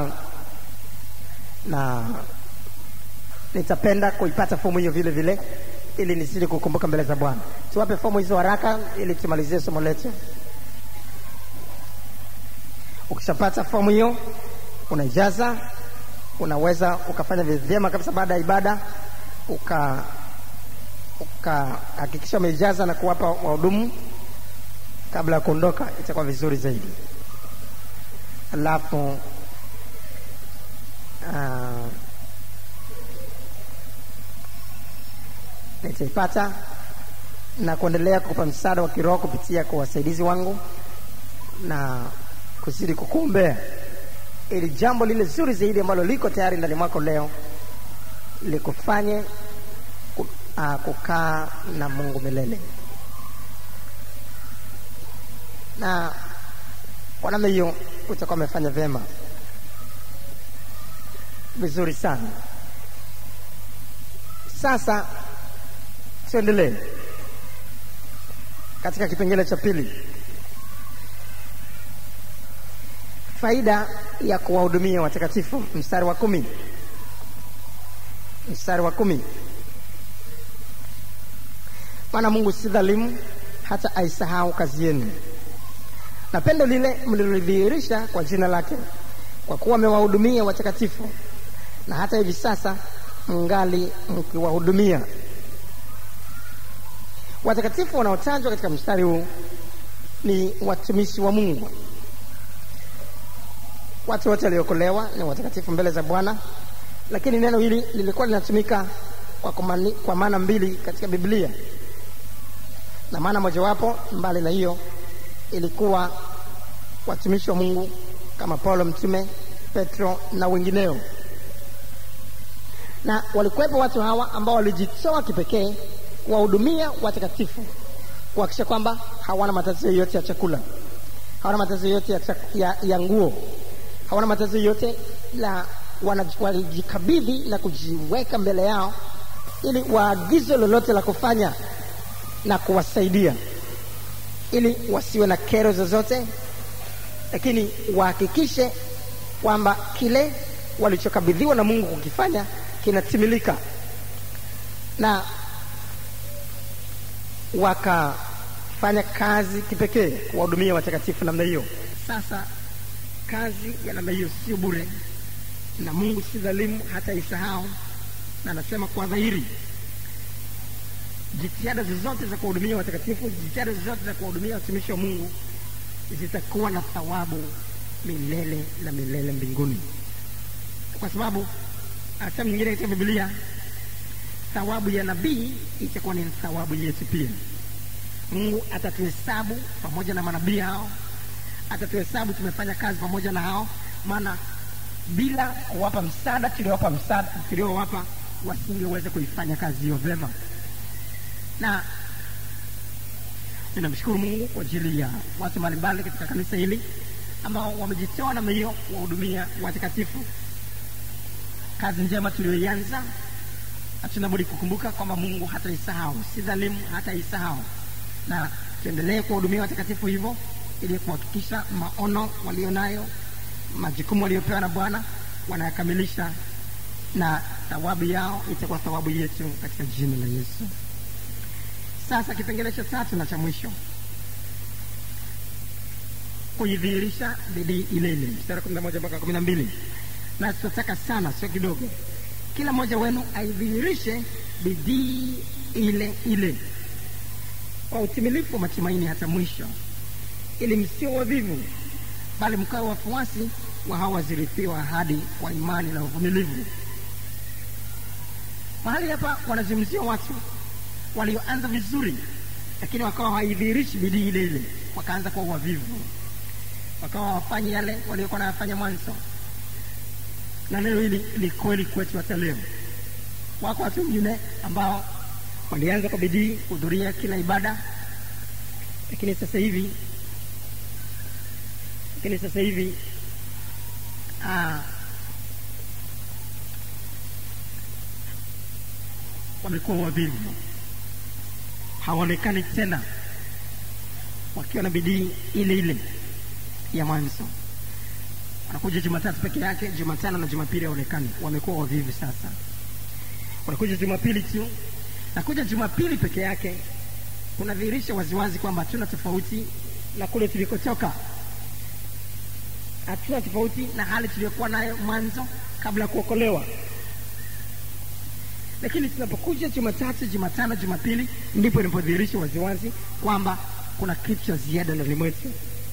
na nitapenda kuipata fomu hiyo vile vile ili nisije kukumbuka mbele za bwana tuwape fomu hizo haraka ili tumalizie somo letu ukishapata fomu hiyo unaijaza unaweza ukafanya vyema kabisa baada ya ibada uka ukahakikisha umeijaza na kuwapa wahudumu kabla ya kuondoka itakuwa vizuri zaidi alafu uh, nitaipata na kuendelea kukupa msaada wa kiroho kupitia kwa wasaidizi wangu na kuzidi kukuombea ili jambo lile zuri zaidi ambalo liko tayari ndani mwako leo likufanye uh, kukaa na mungu milele na kwa namna hiyo utakuwa umefanya vyema vizuri sana sasa tuendelee katika kipengele cha pili faida ya kuwahudumia watakatifu mstari wa kumi mstari wa kumi maana mungu si dhalimu hata aisahau kazi yenu na pendo lile mlilodhihirisha kwa jina lake kwa kuwa amewahudumia watakatifu na hata hivi sasa mngali mkiwahudumia watakatifu wanaotajwa katika mstari huu ni watumishi wa mungu watu wote waliokolewa ni watakatifu mbele za bwana lakini neno hili lilikuwa linatumika kwa, kumani, kwa maana mbili katika biblia na maana mojawapo mbali na hiyo ilikuwa watumishi wa mungu kama paulo mtume petro na wengineo na walikuwepo watu hawa ambao walijitoa kipekee kuwahudumia watakatifu kuhakikisha kwamba hawana matatizo yoyote ya chakula hawana matatizo yoyote ya, ya, ya nguo hawana matatizo yoyote la walijikabidhi na kujiweka mbele yao ili waagizo lolote la kufanya na kuwasaidia ili wasiwe na kero zozote lakini wahakikishe kwamba kile walichokabidhiwa na mungu kukifanya kinatimilika na wakafanya kazi kipekee kuwahudumia watakatifu namna hiyo sasa kazi ya namna hiyo sio bure na mungu si dhalimu hata isahau na anasema kwa dhahiri jitihada zozote za kuwahudumia watakatifu jitihada zozote za kuwahudumia watumishi wa mungu zitakuwa na thawabu milele na milele mbinguni kwa sababu sehemu nyingine katika biblia thawabu ya nabii itakuwa ni thawabu yetu pia mungu atatuhesabu pamoja na manabii hao atatuhesabu tumefanya kazi pamoja na hao maana bila kuwapa msaada tuliowapa msaada tuliowapa wasingeweza kuifanya kazi hiyo vyema na ninamshukuru mungu kwa ajili ya watu mbalimbali katika kanisa hili ambao wamejitoa namna hiyo kuwahudumia watakatifu kazi njema tuliyoianza hatuna budi kukumbuka kwamba mungu hataisahau si dhalimu hataisahau na tuendelee kuwahudumia watakatifu hivyo ili kuhakikisha maono walionayo majukumu waliopewa na bwana wanayakamilisha na thawabu yao itakuwa thawabu yetu katika jina la yesu sasa kipengele cha tatu na cha mwisho kuidhihirisha bidii ile ile mstari kumi na moja mpaka kumi na mbili na tunataka sana sio kidogo kila mmoja wenu aidhihirishe bidii ile ile kwa utimilifu wa matumaini hata mwisho ili msio wavivu bali mkawe wafuasi wa hawa wazirithiwa ahadi kwa imani na uvumilivu mahali hapa wanazungumzia watu walioanza vizuri lakini wakawa haidhihirishi bidii ile ile wakaanza kuwa wavivu wakawa wafanyi yale waliokuwa nayafanya mwanzo na neno hili ni kweli kwetu hata leo wako watu wengine ambao walianza kwa bidii kuhudhuria kila ibada lakini sasa hivi lakini sasa hivi ah, wamekuwa wavivu hawaonekani tena wakiwa na bidii ile ile ya mwanzo wanakuja jumatatu peke yake jumatano na jumapili haonekani wamekuwa wavivu sasa wanakuja jumapili tu nakuja jumapili peke yake kunadhihirisha waziwazi kwamba hatuna tofauti na kule tulikotoka hatuna tofauti na hali tuliyokuwa nayo mwanzo kabla ya kuokolewa lakini tunapokuja jumatatu jumatano jumapili ndipo inapodhihirisha waziwazi kwamba kuna kitu cha ziada ndani mwetu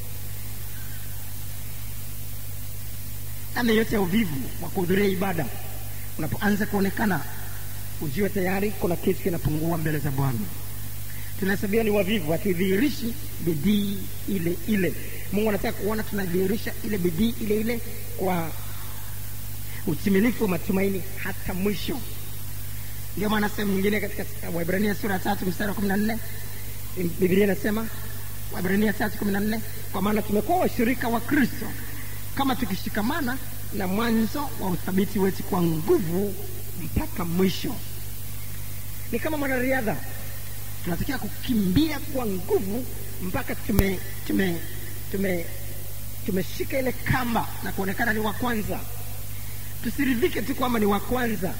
namna yote ya uvivu wa kuhudhuria ibada unapoanza kuonekana ujue tayari kuna kitu kinapungua mbele za bwana tunahesabiwa ni wavivu hatudhihirishi bidii ile ile mungu anataka kuona tunadhihirisha ile bidii ile ile kwa utimilifu wa matumaini hata mwisho ndio maana sehemu nyingine katika waibrania sura ya tatu mstari wa kumi na nne bibilia inasema waibrania tatu kumi na nne kwa maana tumekuwa washirika wa kristo kama tukishikamana na mwanzo wa uthabiti wetu kwa nguvu mpaka mwisho ni kama mwanariadha tunatakiwa kukimbia kwa nguvu mpaka tume tume tume tumeshika ile kamba na kuonekana ni wa kwanza tusiridhike tu kwamba ni wa kwanza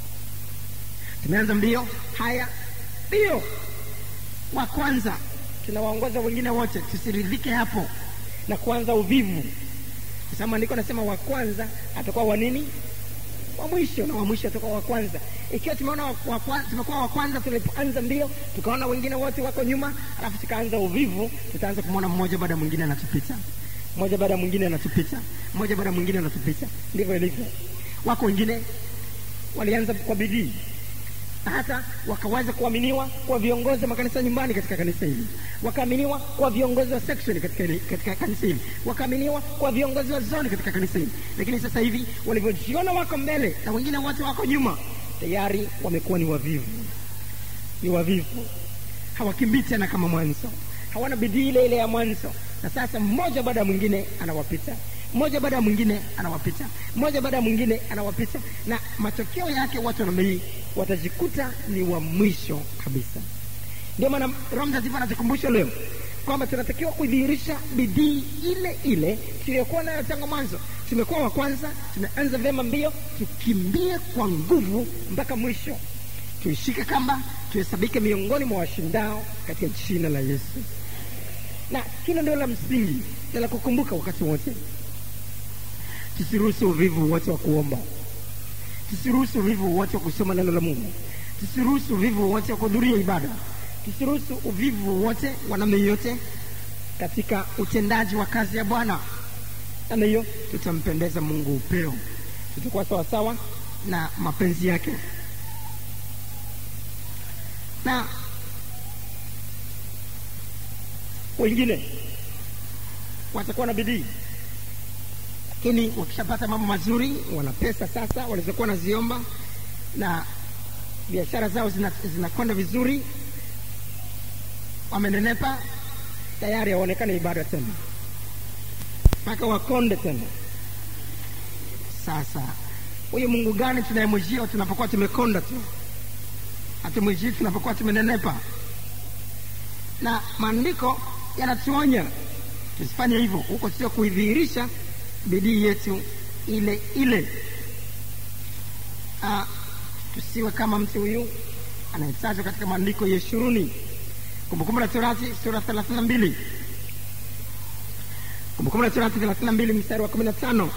tumeanza mbio haya mbio wa kwanza tunawaongoza wengine wote tusiridhike hapo na kuanza uvivu kwa sababu maandiko anasema wa kwanza atakuwa wa nini wa mwisho na wa mwisho atakuwa wa kwanza ikiwa tumeona wa, wa, wa, tumekuwa wa kwanza tulipoanza mbio tukaona wengine wote wako nyuma alafu tukaanza uvivu tutaanza kumwona mmoja baada ya mwingine anatupita mmoja baada ya mwingine anatupita mmoja baada ya mwingine anatupita ndivyo ilivyo wako wengine walianza kwa bidii na hata wakaweza kuaminiwa kwa viongozi wa makanisa nyumbani katika kanisa hili wakaaminiwa kwa viongozi wa section katika, katika kanisa hili wakaaminiwa kwa viongozi wa zoni katika kanisa hili lakini sasa hivi walivyojiona wako mbele na wengine wote wako nyuma tayari wamekuwa ni wavivu ni wavivu hawakimbii tena kama mwanzo hawana bidii ile ile ya mwanzo na sasa mmoja baada ya mwingine anawapita mmoja baada ya mwingine anawapita mmoja baada ya mwingine anawapita na matokeo yake watu wanamii watajikuta ni wa mwisho kabisa ndio maana roho mtakatifu anatukumbusha leo kwamba tunatakiwa kudhihirisha bidii ile ile tuliyokuwa nayo tangu mwanzo tumekuwa wa kwanza tumeanza vyema mbio tukimbie kwa nguvu mpaka mwisho tuishike kamba tuhesabike miongoni mwa washindao katika jina la yesu na hilo ndio la msingi na la kukumbuka wakati wote tusiruhusu uvivu wote wa kuomba tusiruhusu uvivu wote wa kusoma neno la mungu tusiruhusu uvivu wote wa kuhudhuria ibada tusiruhusu uvivu wote wa namna yoyote katika utendaji wa kazi ya bwana namna hiyo tutampendeza mungu upeo tutakuwa sawasawa na mapenzi yake na wengine watakuwa na bidii lakini wakishapata mambo mazuri wana pesa sasa walizokuwa wanaziomba na biashara zao zinakwenda zina vizuri wamenenepa tayari hawaonekane ibada tena mpaka wakonde tena sasa huyu mungu gani tunayemwijia tunapokuwa tumekonda tu hatumwijii tunapokuwa tumenenepa na maandiko yanatuonya tusifanye hivyo huko sio kuidhihirisha bidii yetu ile ile ah, tusiwe kama mtu huyu anayetajwa katika maandiko yeshuruni kumbukumbu la torati sura thelathini na mbili kumbukumbu la torati thelathini na mbili mstari wa kumi na tano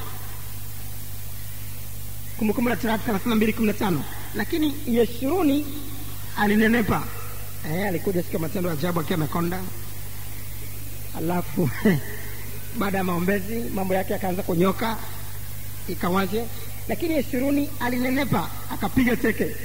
kumbukumbu la torati thelathini na mbili kumi na tano lakini yeshuruni alinenepa eh, alikuja siku ya matendo ya ajabu akiwa amekonda alafu baada ya maombezi mambo yake akaanza kunyoka ikawaje lakini yeshuruni alinenepa akapiga teke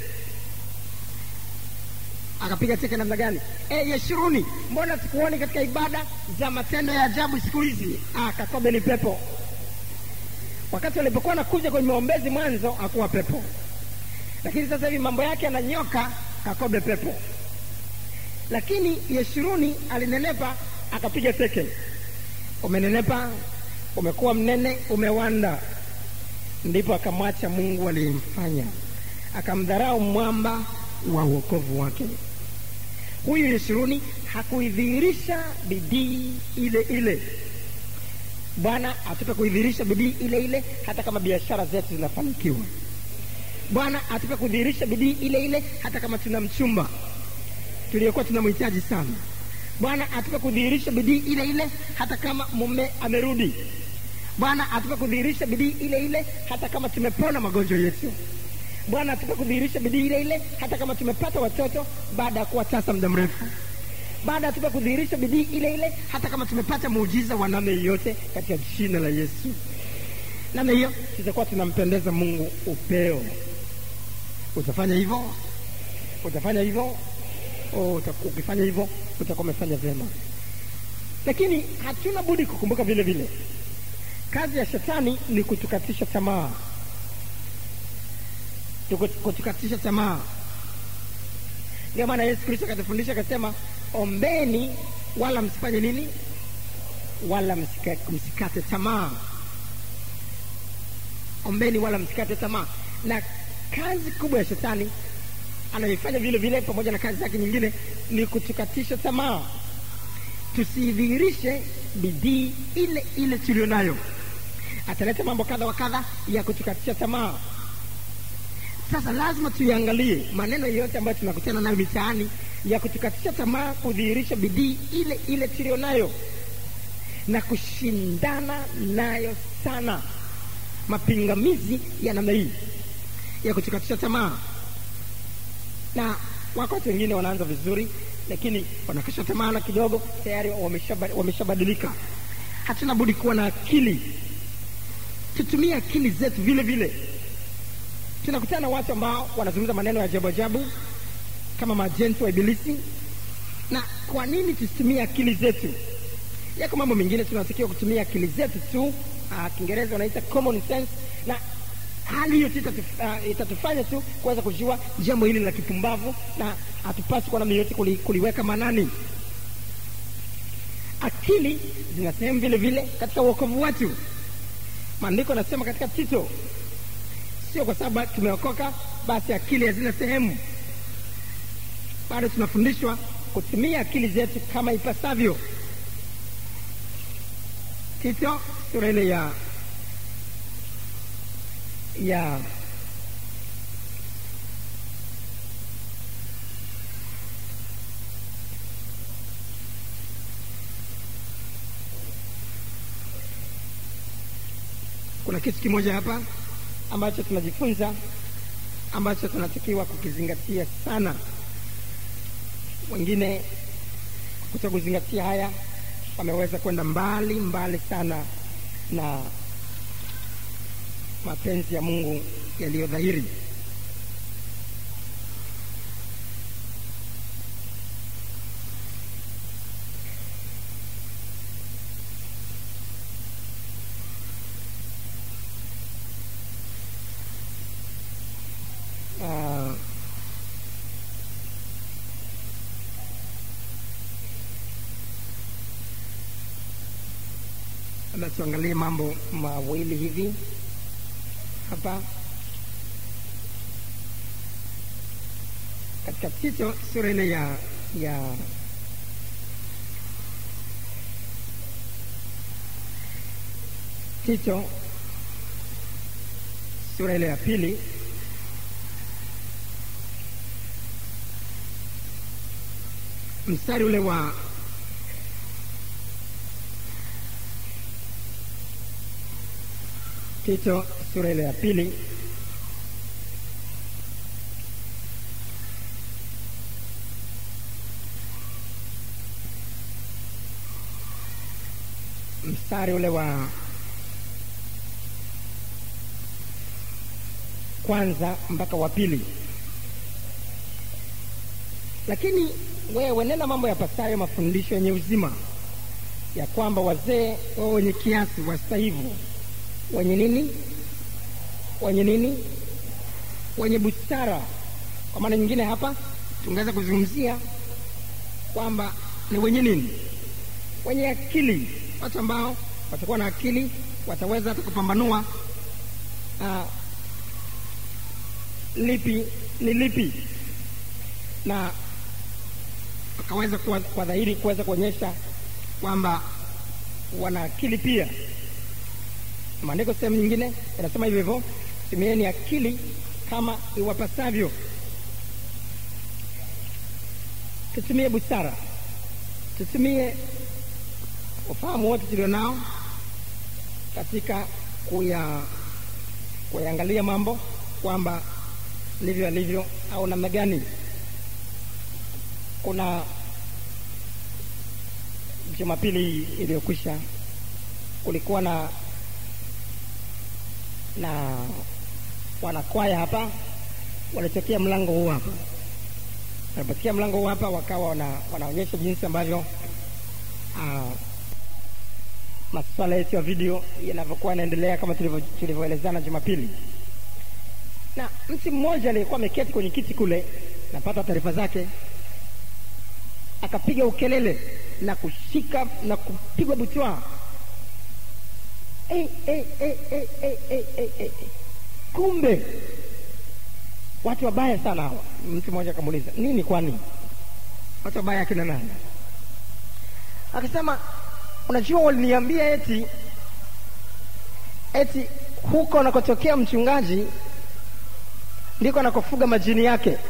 akapiga teke namna gani e, yeshuruni mbona sikuoni katika ibada za matendo ya ajabu siku hizi ah, kakobe ni pepo wakati walipokuwa nakuja kwenye maombezi mwanzo akuwa pepo lakini sasa hivi mambo yake ananyoka kakobe pepo lakini yeshuruni alinenepa akapiga teke umenenepa umekuwa mnene umewanda ndipo akamwacha mungu aliyemfanya akamdharau mwamba wa uokovu wake huyu yeshuruni hakuidhihirisha bidii ile ile bwana atupe kuidhihirisha bidii ile ile hata kama biashara zetu zinafanikiwa bwana atupe kudhihirisha bidii ile ile hata kama tuna mchumba tuliokuwa tunamhitaji sana bwana atupe kudhihirisha bidii ile ile hata kama mume amerudi bwana atupe kudhihirisha bidii ile ile hata kama tumepona magonjwa yetu bwana atupe kudhihirisha bidii ile ile hata kama tumepata watoto baada ya kuwa tasa muda mrefu baada atupe kudhihirisha bidii ile ile hata kama tumepata muujiza wa namna yoyote katika jina la yesu namna hiyo tutakuwa tunampendeza mungu upeo utafanya hivyo utafanya hivyo oh, ukifanya hivyo utakuwa umefanya vyema lakini hatuna budi kukumbuka vile vile kazi ya shetani ni kutukatisha tamaa kutukatisha tamaa ndio maana yesu kristo akatufundisha akasema ombeni wala msifanye nini wala msika, msikate tamaa ombeni wala msikate tamaa na kazi kubwa ya shetani anayoifanya vile vile pamoja na kazi zake nyingine ni kutukatisha tamaa tusidhihirishe bidii ile ile tuliyo nayo ataleta mambo kadha wa kadha ya kutukatisha tamaa sasa lazima tuiangalie maneno yote ambayo tunakutana nayo mitaani ya kutukatisha tamaa kudhihirisha bidii ile ile tuliyo nayo na kushindana nayo sana mapingamizi ya namna hii ya kutukatisha tamaa na wako watu wengine wanaanza vizuri lakini wanakisha tamaa na kidogo tayari wameshabadilika wamesha hatuna budi kuwa na akili tutumie akili zetu vile vile tunakutana na watu ambao wanazungumza maneno ya ajabu ajabu kama majenti wa ibilisi na kwa nini tusitumie akili zetu yako mambo mengine tunatakiwa kutumia akili zetu tu uh, kiingereza wanaita common sense na hali hiyo tu itatuf, uh, itatufanya tu kuweza kujua jambo hili la kipumbavu na hatupasi kwa namna yote kuli, kuliweka manani akili zina sehemu vile vile katika uokovu wetu maandiko anasema katika tito sio kwa sababu tumeokoka basi akili hazina sehemu bado tunafundishwa kutumia akili zetu kama ipasavyo tito sura ile ya ya kuna kitu kimoja hapa ambacho tunajifunza ambacho tunatakiwa kukizingatia sana wengine kuto kuzingatia haya wameweza kwenda mbali mbali sana na mapenzi ya mungu yaliyo dhahiri uh, labda tuangalie mambo mawili hivi hapa katika Tito sura ile ya ya Tito sura ile ya pili mstari ule wa Tito sura ile ya pili mstari ule wa kwanza mpaka wa pili lakini wewe nena mambo yapasayo mafundisho yenye uzima ya kwamba wazee wao wenye kiasi wastahivu wenye nini wenye nini wenye busara kwa maana nyingine hapa tungeweza kuzungumzia kwamba ni wenye nini wenye akili watu ambao watakuwa na akili wataweza hata kupambanua uh, lipi ni lipi na wakaweza kwa, kwa dhahiri kuweza kuonyesha kwamba wana akili pia maandiko sehemu nyingine yanasema hivyo hivyo tumieni akili kama iwapasavyo tutumie busara tutumie ufahamu wote tulio nao katika kuya kuyaangalia mambo kwamba ndivyo alivyo au namna gani kuna jumapili iliyokwisha kulikuwa na na wanakwaya hapa walitokea mlango huu hapa walipotia mlango huu hapa wakawa wana, wanaonyesha jinsi ambavyo uh, masuala yetu ya video yanavyokuwa yanaendelea kama tulivyoelezana jumapili na mtu mmoja aliyekuwa ameketi kwenye kiti kule napata taarifa zake akapiga ukelele na kushika na kupigwa butwa hey, hey, hey, hey, hey, hey, hey, hey. kumbe watu wabaya sana hawa mtu mmoja akamuuliza nini kwani watu wabaya akina nani akasema unajua waliniambia eti eti huko anakotokea mchungaji ndiko anakofuga majini yake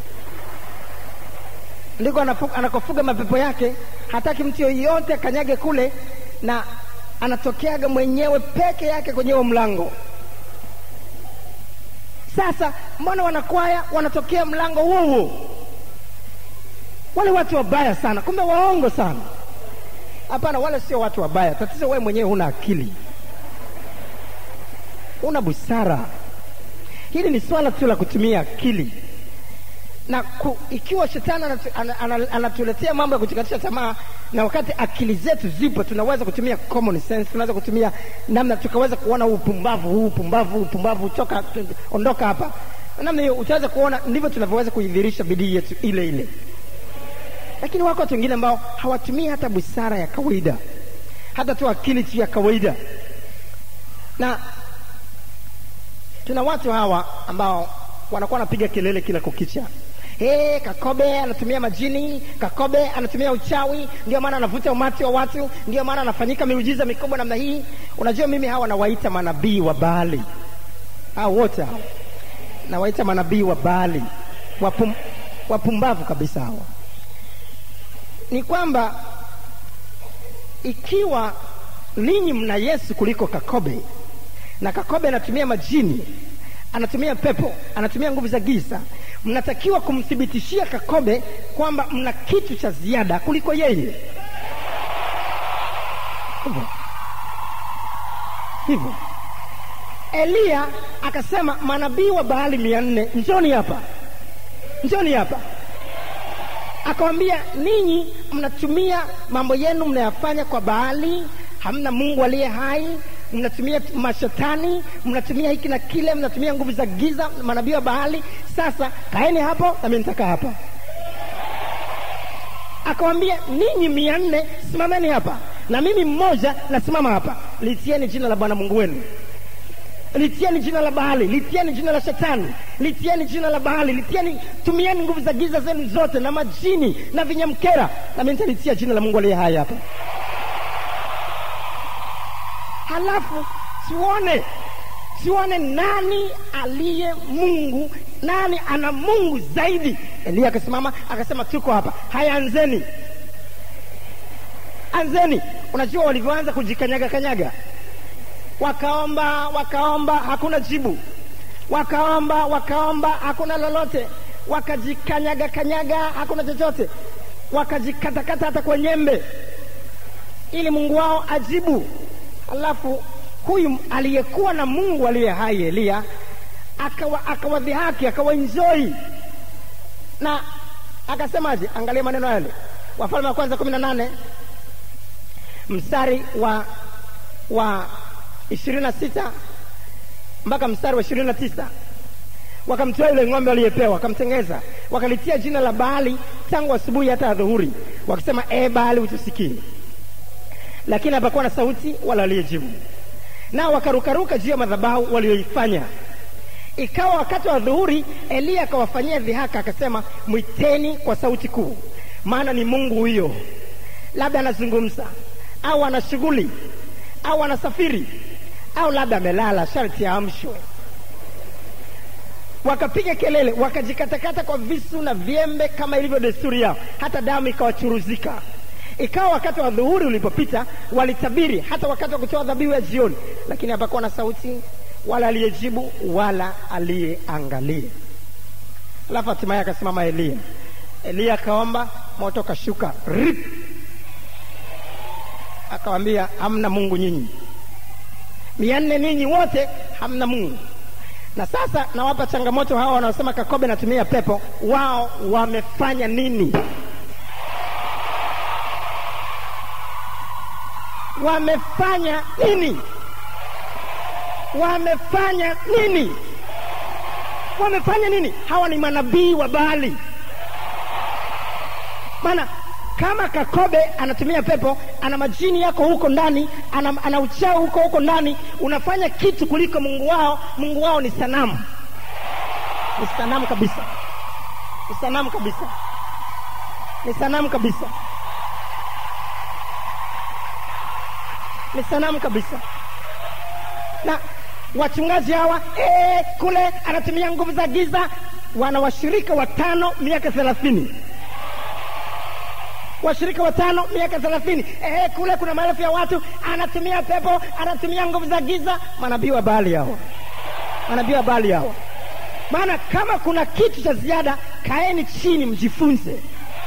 ndiko anakofuga mapepo yake hataki mtu yoyote akanyage kule na anatokeaga mwenyewe peke yake kwenye huo mlango sasa mbona wanakwaya wanatokea mlango huo huo wale watu wabaya sana kumbe waongo sana hapana wale sio watu wabaya tatizo wewe mwenyewe huna akili una busara hili ni swala tu la kutumia akili na ku, ikiwa shetani anatuletea ana, ana, ana mambo ya kutukatisha tamaa na wakati akili zetu zipo tunaweza kutumia common sense tunaweza kutumia namna tukaweza kuona huu upumbavu huu upumbavu huu upumbavu toka ondoka hapa namna hiyo utaweza kuona ndivyo tunavyoweza kuidhirisha bidii yetu ile ile lakini wako watu wengine ambao hawatumii hata busara ya kawaida hata tu akili tu ya kawaida na tuna watu hawa ambao wanakuwa wanapiga kelele kila kukicha Hey, Kakobe anatumia majini, Kakobe anatumia uchawi, ndio maana anavuta umati wa watu, ndio maana anafanyika miujiza mikubwa namna hii. Unajua, mimi hawa nawaita manabii wa Baali, hao wote hao nawaita manabii wa Baali, wapum, wapumbavu kabisa hawa. Ni kwamba ikiwa ninyi mna Yesu kuliko Kakobe na Kakobe anatumia majini, anatumia pepo, anatumia nguvu za giza, mnatakiwa kumthibitishia Kakobe kwamba mna kitu cha ziada kuliko yeye. Hivyo hivyo, Eliya akasema, manabii wa Baali mia nne njoni hapa, njoni hapa. Akawambia, ninyi mnatumia mambo yenu mnayafanya kwa Baali, hamna Mungu aliye hai mnatumia mashetani, mnatumia hiki na kile, mnatumia nguvu za giza, manabii wa Baali. Sasa kaeni hapo, nami nitakaa hapa. Akawambia, ninyi mia nne simameni hapa, na mimi mmoja nasimama hapa. Litieni jina la Bwana Mungu wenu, litieni jina la Baali, litieni jina la Shetani, litieni jina la Baali, litieni, tumieni nguvu za giza zenu zote na majini na vinyamkera, nami nitalitia jina la Mungu aliye hai hapa halafu tuone tuone nani aliye Mungu nani ana mungu zaidi eliya akasimama akasema tuko hapa haya anzeni anzeni unajua walivyoanza kujikanyaga kanyaga wakaomba wakaomba hakuna jibu wakaomba wakaomba hakuna lolote wakajikanyaga kanyaga hakuna chochote wakajikatakata hata kwa nyembe ili mungu wao ajibu alafu huyu aliyekuwa na mungu aliye hai eliya akawadhihaki akawaenjoi na akasemaje angalia maneno yale wafalme wa kwanza kumi na nane mstari wa wa ishirini na sita mpaka mstari wa ishirini na tisa wakamtoa yule ng'ombe aliyepewa wakamtengeza wakalitia jina la baali tangu asubuhi hata adhuhuri wakisema e baali utusikie lakini hapakuwa na sauti wala aliyejibu nao wakarukaruka juu ya madhabahu walioifanya ikawa wakati wa dhuhuri eliya akawafanyia dhihaka akasema mwiteni kwa sauti kuu maana ni mungu huyo labda anazungumza au ana shughuli au anasafiri au labda amelala sharti aamshwe wakapiga kelele wakajikatakata kwa visu na vyembe kama ilivyo desturi yao hata damu ikawachuruzika ikawa wakati wa dhuhuri ulipopita walitabiri hata wakati wa kutoa dhabihu ya jioni lakini hapakuwa na sauti wala aliyejibu wala aliyeangalia alafu hatimaye akasimama eliya eliya akaomba moto kashuka rip akawambia hamna mungu nyinyi mia nne ninyi wote hamna mungu na sasa nawapa changamoto hawa wanaosema kakobe natumia pepo wao wamefanya nini wamefanya nini wamefanya nini wamefanya nini hawa ni manabii wa baali maana kama kakobe anatumia pepo ana majini yako huko ndani ana, ana uchao huko huko ndani unafanya kitu kuliko mungu wao mungu wao ni sanamu ni sanamu kabisa ni sanamu kabisa ni sanamu kabisa ni sanamu kabisa na wachungaji hawa ee, kule anatumia nguvu za giza wana washirika watano miaka thelathini washirika watano miaka thelathini ee, kule kuna maelfu ya watu anatumia pepo anatumia nguvu za giza manabii wa baali hawa manabii wa baali hawa maana kama kuna kitu cha ziada kaeni chini mjifunze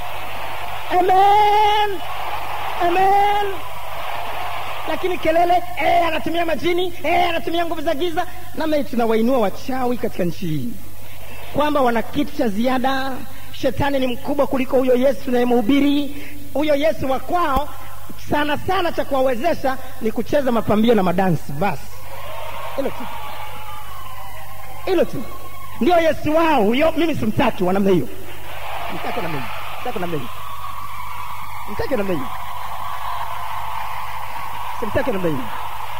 amen amen lakini kelele ee, anatumia majini ee, anatumia nguvu za giza nami tunawainua wachawi katika nchi hii kwamba wana kitu cha ziada shetani ni mkubwa kuliko huyo yesu tunayemhubiri huyo yesu wa kwao sana sana cha kuwawezesha ni kucheza mapambio na madansi basi hilo tu hilo tu ndio yesu wao huyo mimi simtaki wa namna hiyo mtake namna hiyo mtake namna hiyo mtake namna hiyo simtake namna hiyo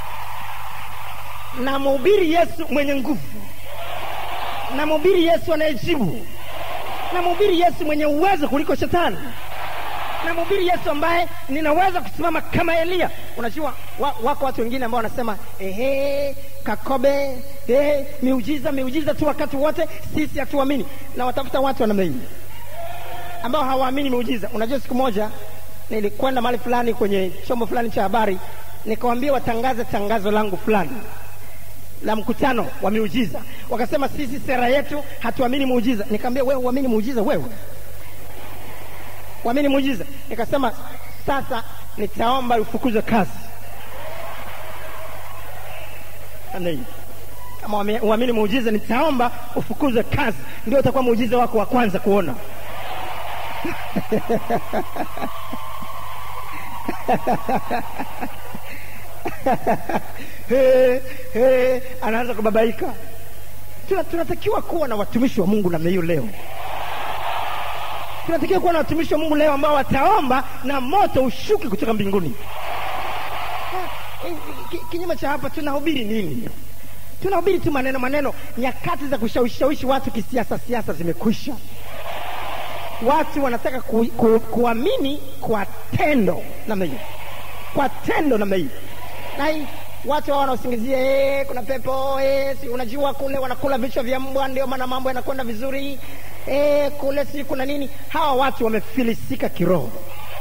namhubiri yesu mwenye nguvu namhubiri yesu anayejibu namhubiri yesu mwenye uwezo kuliko shetani namhubiri yesu ambaye ninaweza kusimama kama eliya unajua wa, wako watu wengine ambao wanasema ehe kakobe ehe, miujiza miujiza tu wakati wote sisi hatuamini na watafuta watu wa namna hii ambao hawaamini miujiza unajua siku moja nilikwenda mahali fulani kwenye chombo fulani cha habari nikawambia watangaze tangazo langu fulani la mkutano wa miujiza wakasema sisi sera yetu hatuamini muujiza nikaambia wewe uamini muujiza wewe uamini muujiza nikasema sasa nitaomba ufukuzwe kazi Ande, kama uamini muujiza nitaomba ufukuzwe kazi ndio utakuwa muujiza wako wa kwanza kuona hey, hey, anaanza kubabaika Tuna, tunatakiwa kuwa na watumishi wa mungu namna hiyo leo tunatakiwa kuwa na watumishi wa mungu leo ambao wataomba na moto ushuke kutoka mbinguni kinyume cha hapa tunahubiri nini tunahubiri tu maneno maneno nyakati za kushawishawishi watu kisiasa siasa zimekwisha watu wanataka ku, ku, kuamini kwa tendo namna hiyo kwa tendo namna hiyo na watu hao wanaosingizia eh, kuna pepo eh, si unajua kule wanakula vichwa vya mbwa ndio maana mambo yanakwenda vizuri eh, kule si kuna nini hawa watu wamefilisika kiroho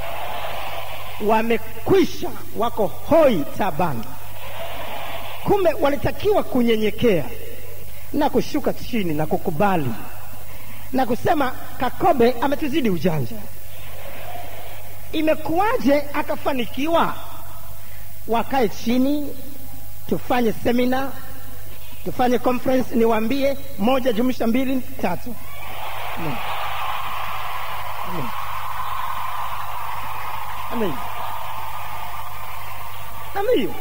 wamekwisha wako hoi tabani kumbe walitakiwa kunyenyekea na kushuka chini na kukubali na kusema kakobe ametuzidi ujanja imekuwaje akafanikiwa wakae chini tufanye semina tufanye conference niwaambie moja jumlisha mbili tatu Amen. Amen. Amen. Amen.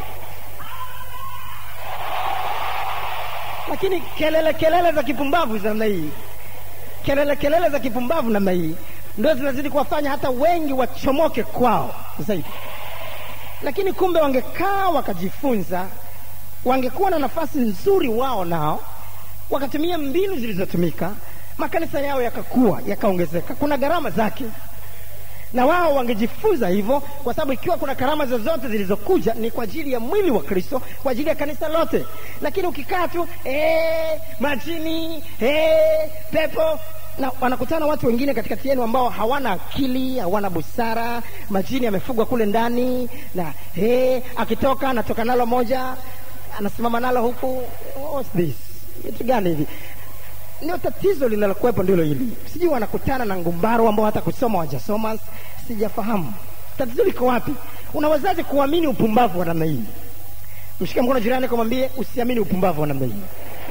lakini kelele kelele za kipumbavu za namna hii kelele kelele za kipumbavu namna hii ndio zinazidi kuwafanya hata wengi wachomoke kwao zaidi lakini kumbe wangekaa wakajifunza wangekuwa na nafasi nzuri wao nao wakatumia mbinu zilizotumika makanisa yao yakakuwa yakaongezeka kuna gharama zake na wao wangejifunza hivyo kwa sababu ikiwa kuna karama zozote zilizokuja ni kwa ajili ya mwili wa kristo kwa ajili ya kanisa lote lakini ukikaa tu ee, majini ee, pepo na wanakutana watu wengine katikati yenu ambao hawana akili hawana busara majini yamefugwa kule ndani na hey, akitoka anatoka nalo moja anasimama nalo huku what's this kitu gani hivi ndio tatizo linalokuwepo ndilo hili sijui wanakutana na ngumbaro ambao hata kusoma wajasoma sijafahamu tatizo liko wapi unawezaje kuamini upumbavu wa namna hii mshike mkono jirani kumwambie usiamini upumbavu wa namna hii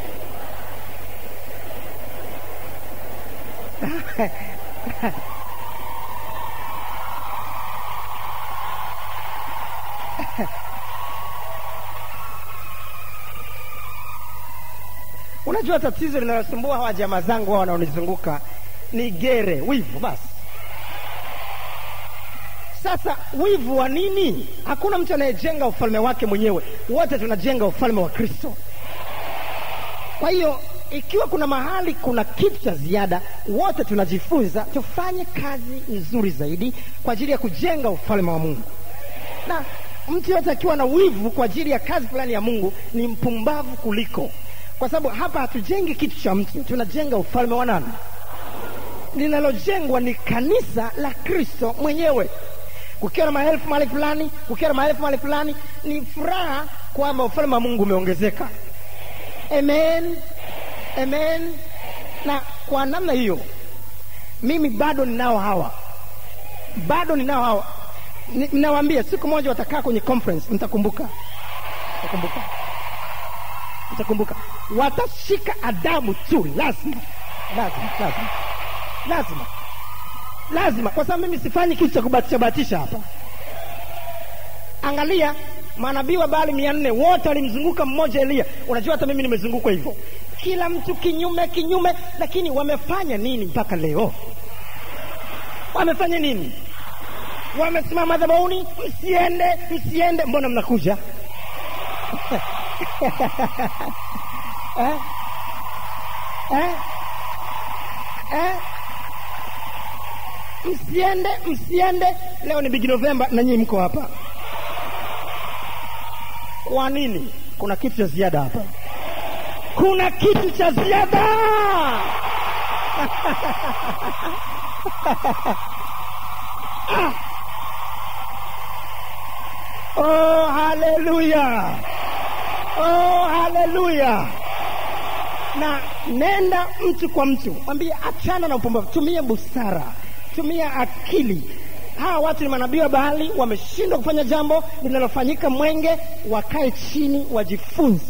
unajua tatizo linalosumbua hawa jamaa zangu hao wanaonizunguka ni gere wivu basi sasa wivu wa nini hakuna mtu anayejenga ufalme wake mwenyewe wote tunajenga ufalme wa kristo kwa hiyo ikiwa kuna mahali kuna kitu cha ziada wote tunajifunza tufanye kazi nzuri zaidi kwa ajili ya kujenga ufalme wa mungu na mtu yote akiwa na wivu kwa ajili ya kazi fulani ya mungu ni mpumbavu kuliko kwa sababu hapa hatujengi kitu cha mtu tunajenga ufalme wa nani linalojengwa ni kanisa la kristo mwenyewe kukiwa na maelfu mahali fulani kukiwa na maelfu mahali fulani ni furaha kwamba ufalme wa mungu umeongezeka amen amen na kwa namna hiyo mimi bado ninao hawa bado ninao hawa ninawaambia siku moja watakaa kwenye conference mtakumbuka mtakumbuka mtakumbuka watashika adabu tu lazima lazima lazima lazima lazima kwa sababu mimi sifanyi kitu cha kubatisha batisha hapa angalia manabii wa Baali mia nne wote walimzunguka mmoja Eliya. Unajua hata mimi nimezungukwa hivyo, kila mtu kinyume kinyume, lakini wamefanya nini mpaka leo? Wamefanya nini? Wamesimama madhabahuni, msiende, msiende, mbona mnakuja eh? Eh? Eh? Msiende, msiende. Leo ni Big November na nyinyi mko hapa. Kwa nini? Kuna kitu cha ziada hapa, kuna kitu cha ziada ah. Oh, haleluya! Oh, haleluya! Na nenda mtu kwa mtu, mwambie achana na upumbavu, tumia busara, tumia akili hawa watu ni manabii wa Baali, wameshindwa kufanya jambo linalofanyika Mwenge, wakae chini wajifunze.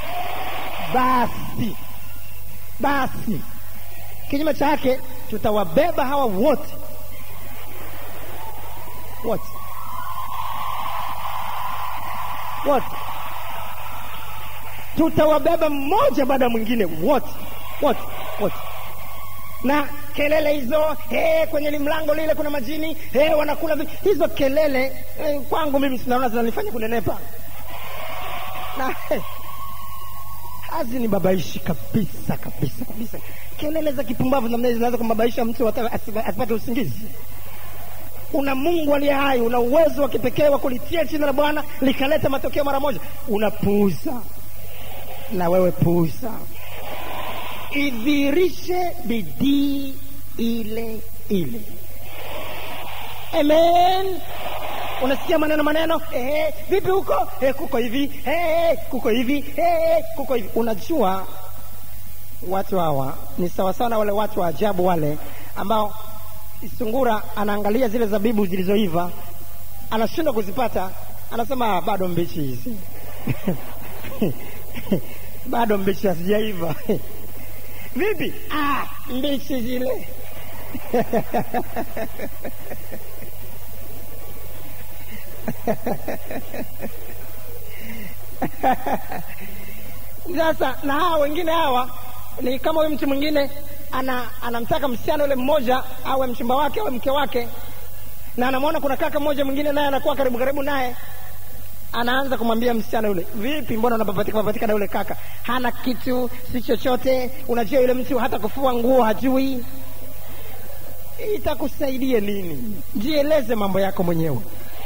Basi basi, kinyume chake tutawabeba hawa wote wote wote, tutawabeba mmoja baada ya mwingine, wote wote wote na kelele hizo hey, kwenye limlango lile kuna majini hey, wanakula vi... hizo kelele hey, kwangu mimi sinaona zinanifanya kunenepa na hey, hazinibabaishi kabisa kabisa kabisa. Kelele za kipumbavu namna hizi zinaweza kumbabaisha mtu asipate usingizi. una mungu aliye hai una uwezo wa kipekee wa kulitia jina la bwana likaleta matokeo mara moja unapuuza na wewe puuza idhirishe bidii ile ile amen unasikia maneno maneno eh, vipi huko eh, kuko hivi eh, kuko hivi eh, kuko hivi unajua watu hawa ni sawasawa na wale watu wa ajabu wale ambao sungura anaangalia zile zabibu zilizoiva anashindwa kuzipata anasema "Ah, bado mbichi hizi bado mbichi hazijaiva vipi ah, mbichi zile sasa na hawa wengine hawa ni kama huyu mtu mwingine ana, anamtaka msichana yule mmoja awe mchumba wake awe mke wake na anamwona kuna kaka mmoja mwingine naye anakuwa karibu karibu naye anaanza kumwambia msichana yule vipi mbona unapapatika papatika na yule kaka hana kitu si chochote unajua yule mtu hata kufua nguo hajui itakusaidia nini jieleze mambo yako mwenyewe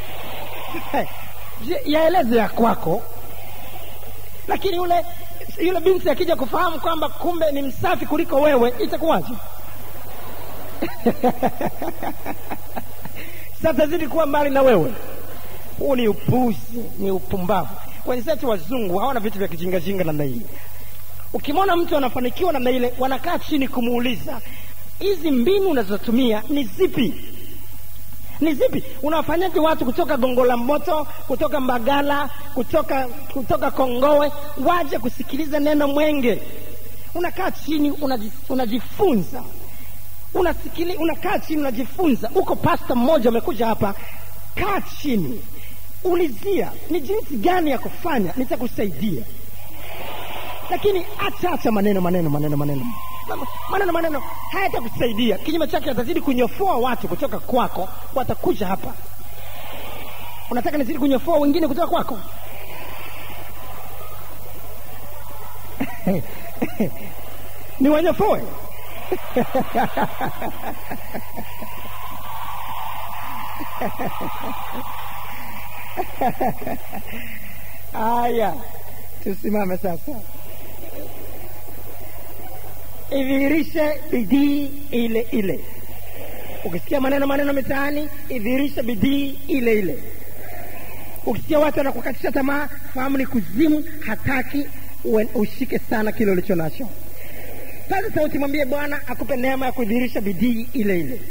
Je- yaeleze ya kwako lakini yule yule binti akija kufahamu kwamba kumbe ni msafi kuliko wewe itakuwaje satazidi kuwa mbali na wewe huu ni upuzi ni upumbavu wenzetu wazungu hawana vitu vya kijingajinga namna hii ukimwona mtu anafanikiwa namna ile wanakaa chini kumuuliza hizi mbinu unazotumia ni zipi ni zipi unawafanyaje watu kutoka gongo la mboto kutoka mbagala kutoka kutoka kongowe waje kusikiliza neno mwenge unakaa chini unaji- unajifunza unasikili unakaa chini unajifunza uko pasta mmoja amekuja hapa kaa chini ulizia ni jinsi gani ya kufanya nitakusaidia lakini acha acha maneno maneno maneno maneno maneno maneno hayatakusaidia kinyume chake atazidi kunyofoa watu kutoka kwako watakuja hapa unataka nizidi kunyofoa wengine kutoka kwako ni wanyofoe haya tusimame sasa idhihirishe bidii ile ile ukisikia maneno maneno mitaani idhihirishe bidii ile ile ukisikia watu wanakukatisha tamaa fahamu ni kuzimu hataki uwe- ushike sana kile ulicho nacho paza sauti mwambie bwana akupe neema ya kudhihirisha bidii ile ile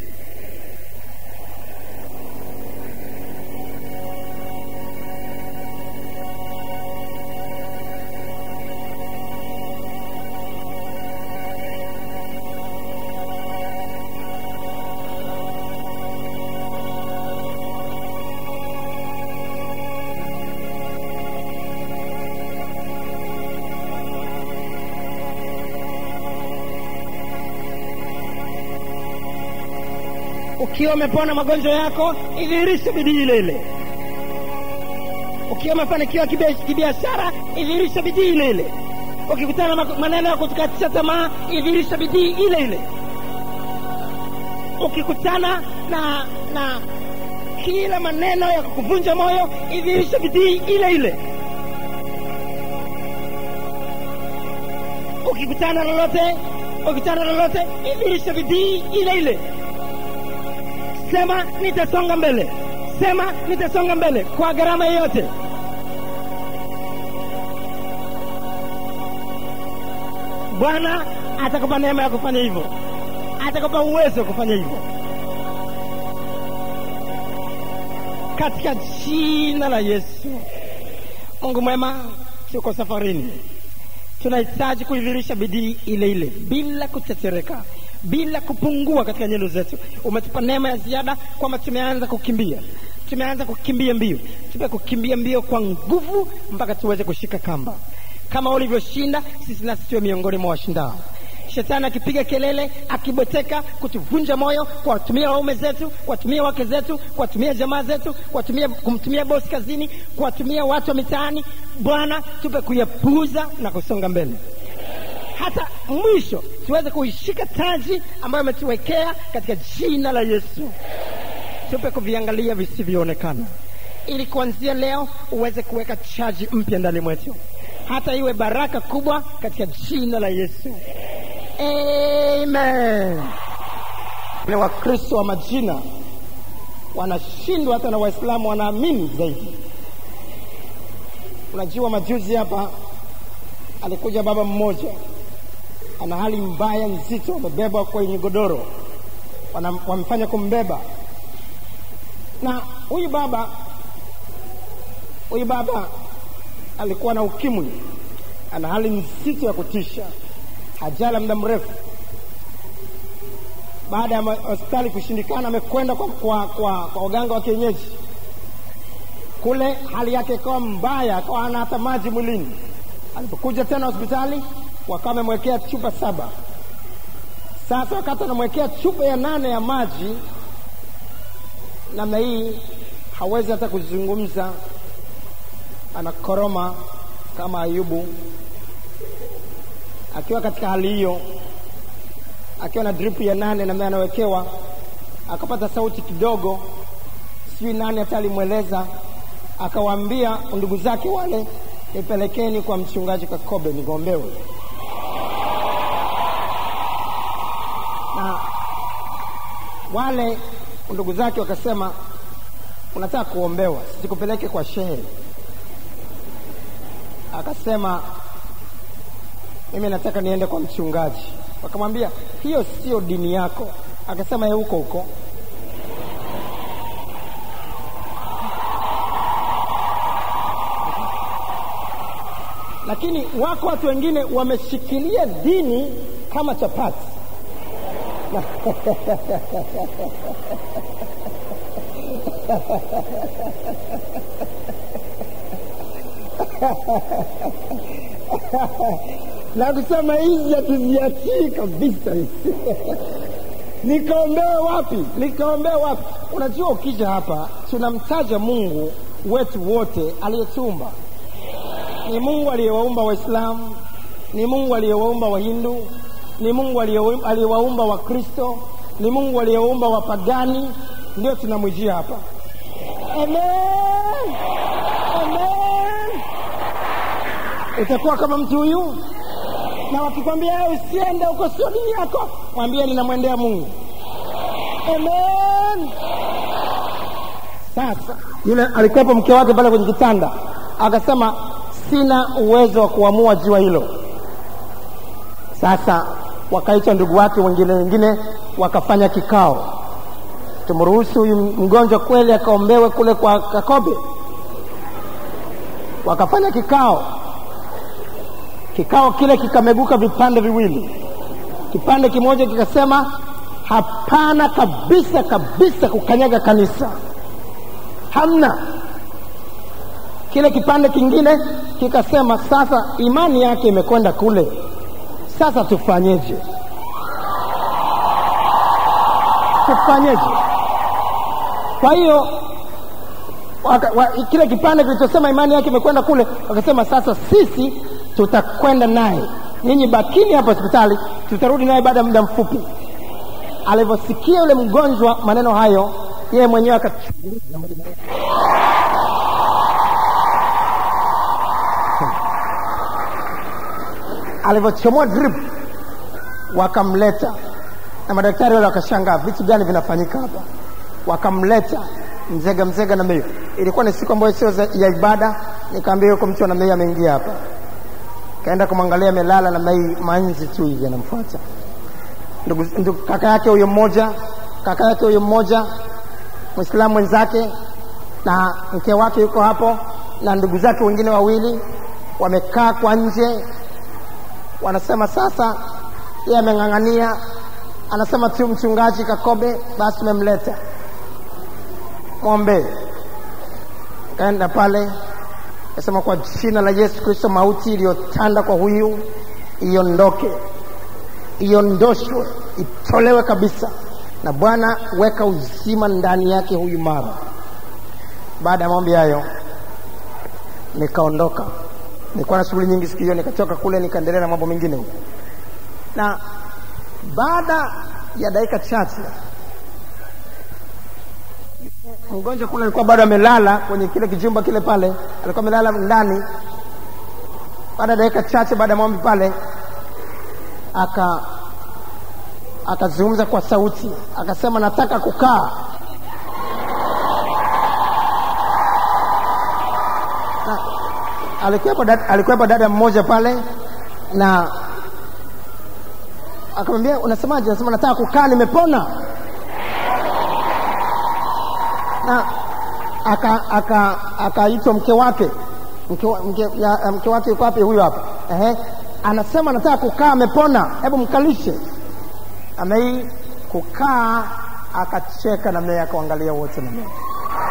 ukiwa umepona magonjwa yako idhihirishe bidii ile ile ukiwa umefanikiwa kibia- kibiashara idhihirishe bidii ile ile ukikutana na maneno ya kutukatisha tamaa idhihirishe bidii ile ile ukikutana na na kila maneno ya kukuvunja moyo idhihirishe bidii ile ile ukikutana na lolote ukikutana na lolote idhihirishe bidii ile ile sema nitasonga mbele sema nitasonga mbele kwa gharama yoyote bwana atakupa neema ya kufanya hivyo atakupa uwezo wa kufanya hivyo katika jina la yesu mungu mwema tuko safarini tunahitaji kuidhirisha bidii ile ile bila kutetereka bila kupungua katika nyendo zetu umetupa neema ya ziada kwamba tumeanza kukimbia tumeanza kukimbia mbio tupe kukimbia mbio kwa nguvu mpaka tuweze kushika kamba kama ulivyoshinda sisi nasi tuwe miongoni mwa washindao shetani akipiga kelele akibweteka kutuvunja moyo kuwatumia waume zetu kuwatumia wake zetu kuwatumia jamaa zetu kuwatumia kumtumia bosi kazini kuwatumia watu wa mitaani bwana tupe kuyapuuza na kusonga mbele hata mwisho tuweze kuishika taji ambayo ametuwekea katika jina la yesu tupe kuviangalia visivyoonekana, ili kuanzia leo uweze kuweka chaji mpya ndani mwetu, hata iwe baraka kubwa katika jina la Yesu, amen. Ni Wakristo wa majina wanashindwa, hata na Waislamu wanaamini zaidi. Unajua, majuzi hapa alikuja baba mmoja ana hali mbaya nzito, amebebwa kwenye godoro, Wana- wamefanya kumbeba, na huyu baba huyu baba alikuwa na ukimwi, ana hali nzito ya kutisha, hajala muda mrefu. Baada ya ma- hospitali kushindikana, amekwenda kwa, kwa, kwa, kwa waganga wa kienyeji kule, hali yake ikawa mbaya, akawa hana hata maji mwilini. Alipokuja tena hospitali, wakawa wamemwekea chupa saba. Sasa wakati anamwekea chupa ya nane ya maji namna hii, hawezi hata kuzungumza, anakoroma kama Ayubu. Akiwa katika hali hiyo, akiwa na drip ya nane namna anawekewa, akapata sauti kidogo, sijui nani hata alimweleza, akawaambia ndugu zake wale, nipelekeni kwa mchungaji Kakobe nigombewe. na wale ndugu zake wakasema, unataka kuombewa, sisikupeleke kwa shehe. Akasema, mimi nataka niende kwa mchungaji. Wakamwambia, hiyo sio dini yako. Akasema, ye huko huko. Lakini wako watu wengine wameshikilia dini kama chapati. na kusema hizi hatuziachii kabisa hizi nikaombewe wapi nikaombewe wapi unajua ukija hapa tunamtaja mungu wetu wote aliyetumba ni mungu aliyewaumba waislamu ni mungu aliyewaumba wahindu ni mungu aliyewa- aliyewaumba wakristo ni mungu aliyewaumba wapagani ndio tunamwijia hapa amen amen utakuwa kama mtu huyu na wakikwambia "Eh, usiende huko sio dini yako mwambie ninamwendea mungu amen sasa yule alikuwepo mke wake pale kwenye kitanda akasema sina uwezo wa kuamua jua hilo sasa wakaitwa ndugu wake wengine wengine wakafanya kikao tumruhusu huyu mgonjwa kweli akaombewe kule kwa kakobe wakafanya kikao kikao kile kikameguka vipande viwili kipande kimoja kikasema hapana kabisa kabisa kukanyaga kanisa hamna kile kipande kingine kikasema sasa imani yake imekwenda kule sasa tufanyeje tufanyeje kwa hiyo waka, wa, kile kipande kilichosema imani yake imekwenda kule wakasema sasa sisi tutakwenda naye ninyi bakini hapa hospitali tutarudi naye baada ya muda mfupi alivyosikia yule mgonjwa maneno hayo yeye mwenyewe akachunguza alivyochomoa drip wakamleta na madaktari wale wakashangaa vitu gani vinafanyika hapa wakamleta mzega mzega na meyo ilikuwa ni siku ambayo sio za- ya ibada nikaambia yuko mtu ana meyo ameingia hapa kaenda kumwangalia amelala na mei manzi tu hivi anamfuata ndugu, ndugu, kaka yake huyo mmoja kaka yake huyo mmoja mwislamu mwenzake na mke wake yuko hapo na ndugu zake wengine wawili wamekaa kwa nje wanasema sasa yeye ameng'ang'ania anasema tu mchungaji kakobe basi tumemleta mwombee kaenda pale kasema kwa jina la yesu kristo mauti iliyotanda kwa huyu iondoke iondoshwe itolewe kabisa na bwana weka uzima ndani yake huyu mara baada ya maombi hayo nikaondoka nilikuwa na shughuli nyingi siku hiyo nikatoka kule nikaendelea na mambo mengine huko na baada ya dakika chache mgonjwa kule alikuwa bado amelala kwenye kile kijumba kile pale, alikuwa amelala ndani. Baada ya dakika chache baada ya maombi pale, aka akazungumza kwa sauti, akasema nataka kukaa. Na alikuwepo dada, alikuwepo dada mmoja pale na akamwambia unasemaje? Anasema nataka kukaa, nimepona. Na aka aka akaitwa mke wake mke, wa- mke, ya, mke wake yuko wapi? Huyo hapa. Ehe, anasema nataka kukaa, amepona, hebu mkalishe. Amei kukaa, akacheka namna hiyo, akaangalia wote namna hiyo.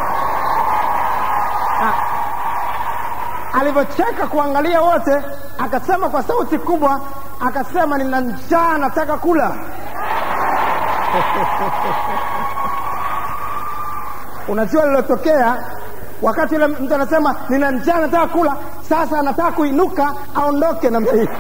Ah, alivyocheka kuangalia wote, akasema kwa sauti kubwa, akasema nina njaa, nataka kula. Unajua lilotokea wakati yule mtu anasema nina njaa, nataka kula, sasa anataka kuinuka aondoke namna hii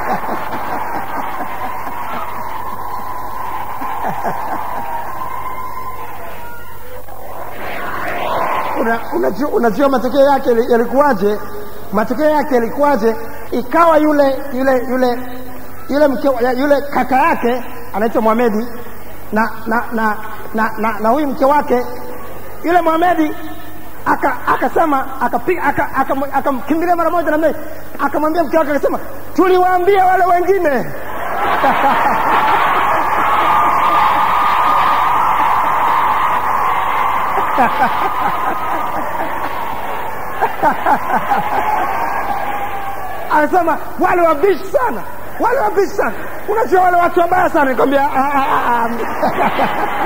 Una- unajua, unajua matokeo yake yali- yalikuwaje? Matokeo yake yalikuwaje? Ikawa yule yule yule yule mke, ya- yule kaka yake anaitwa Mohamedi na na na na, na, na huyu mke wake yule Mohamedi aka akasema akapiga aka- aka- akamkimbilia mara moja namna hii, akamwambia mke wake akasema, tuliwaambia wale wengine anasema wale wabishi sana, wale wabishi sana. Unajua wale watu wabaya sana. Nikwambia "Ah, ah, ah, ah."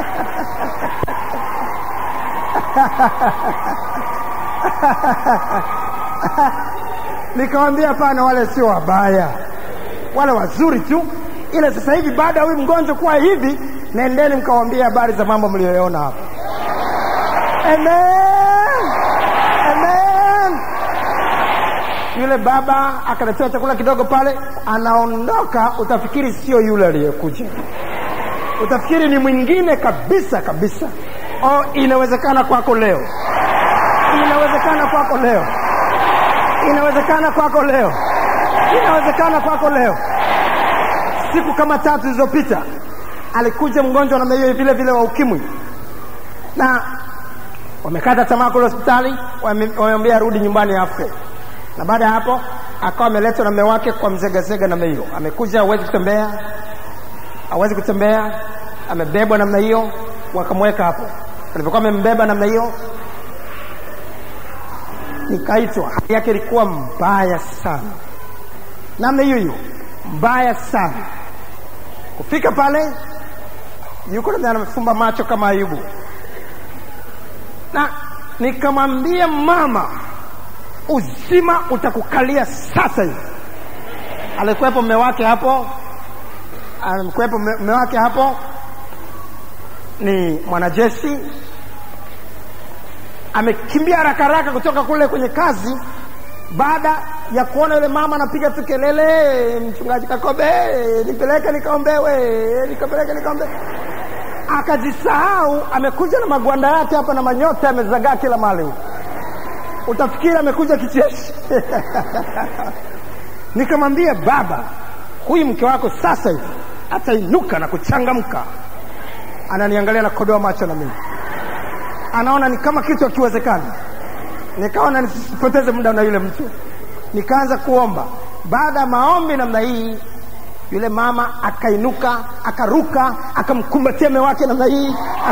Nikamwambia hapana, wale sio wabaya, wale wazuri tu. Ile sasa hivi baada ya huyu mgonjwa kuwa hivi, nendeni mkawambia habari za mambo mliyoona hapa. Amen. Amen. Yule baba akaletewa chakula kidogo pale, anaondoka, utafikiri sio yule aliyekuja, utafikiri ni mwingine kabisa kabisa. Oh, inawezekana kwako leo, inawezekana kwako leo, inawezekana kwako leo, inawezekana kwako leo. Siku kama tatu zilizopita alikuja mgonjwa namna hiyo vile vile wa ukimwi, na wamekata tamaa kule hospitali, wame- wamemwambia arudi nyumbani afe. Na baada ya hapo akawa ameletwa na mume wake kwa mzegazega namna hiyo, amekuja hawezi kutembea, hawezi kutembea, amebebwa namna hiyo, wakamweka hapo. Alipokuwa amembeba namna hiyo, nikaitwa. Hali yake ilikuwa mbaya sana, namna hiyo hiyo, mbaya sana. Kufika pale, yuko namna amefumba macho kama Ayubu, na nikamwambia mama, uzima utakukalia sasa hivi. Alikuwepo mme wake hapo, alikuwepo mme mme wake hapo, ni mwanajeshi, amekimbia haraka haraka kutoka kule kwenye kazi, baada ya kuona yule mama anapiga tu kelele, mchungaji Kakobe, nipeleke nikaombewe, nikapeleke nikaombewe akajisahau, amekuja na magwanda yake hapa na manyota yamezagaa kila mahali huko utafikiri amekuja kicheshi. Nikamwambia baba, huyu mke wako sasa hivi atainuka na kuchangamka. Ananiangalia na kodoa macho na mimi, anaona ni kama kitu hakiwezekani. Nikaona nisipoteze muda na yule mtu, nikaanza kuomba. Baada ya maombi namna hii, yule mama akainuka, akaruka, akamkumbatia mume wake namna hii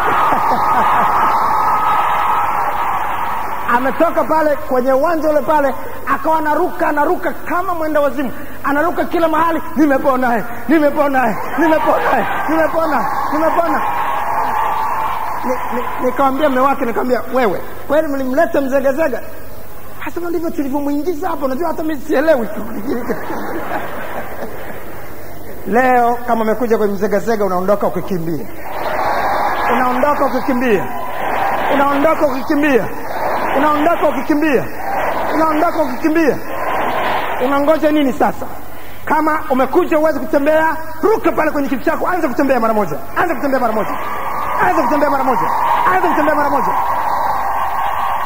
ametoka pale kwenye uwanja ule pale, akawa anaruka anaruka kama mwenda wazimu, anaruka kila mahali, nimepona, nimepona, nimepona, nimepona, nimepona. Ni- ni- Nikamwambia mume wake, nikamwambia wewe, kweli mlimleta mzegazega? Asema ndivyo tulivyomwingiza hapo, unajua hata mimi sielewi. Leo kama umekuja kwenye mzegazega, unaondoka ukikimbia, unaondoka ukikimbia, unaondoka ukikimbia, unaondoka ukikimbia, unaondoka ukikimbia. Unangoja nini sasa? Kama umekuja uweze kutembea, ruka pale kwenye kiti chako, anza kutembea mara moja, anza kutembea mara moja, anza kutembea mara moja, anza kutembea mara moja,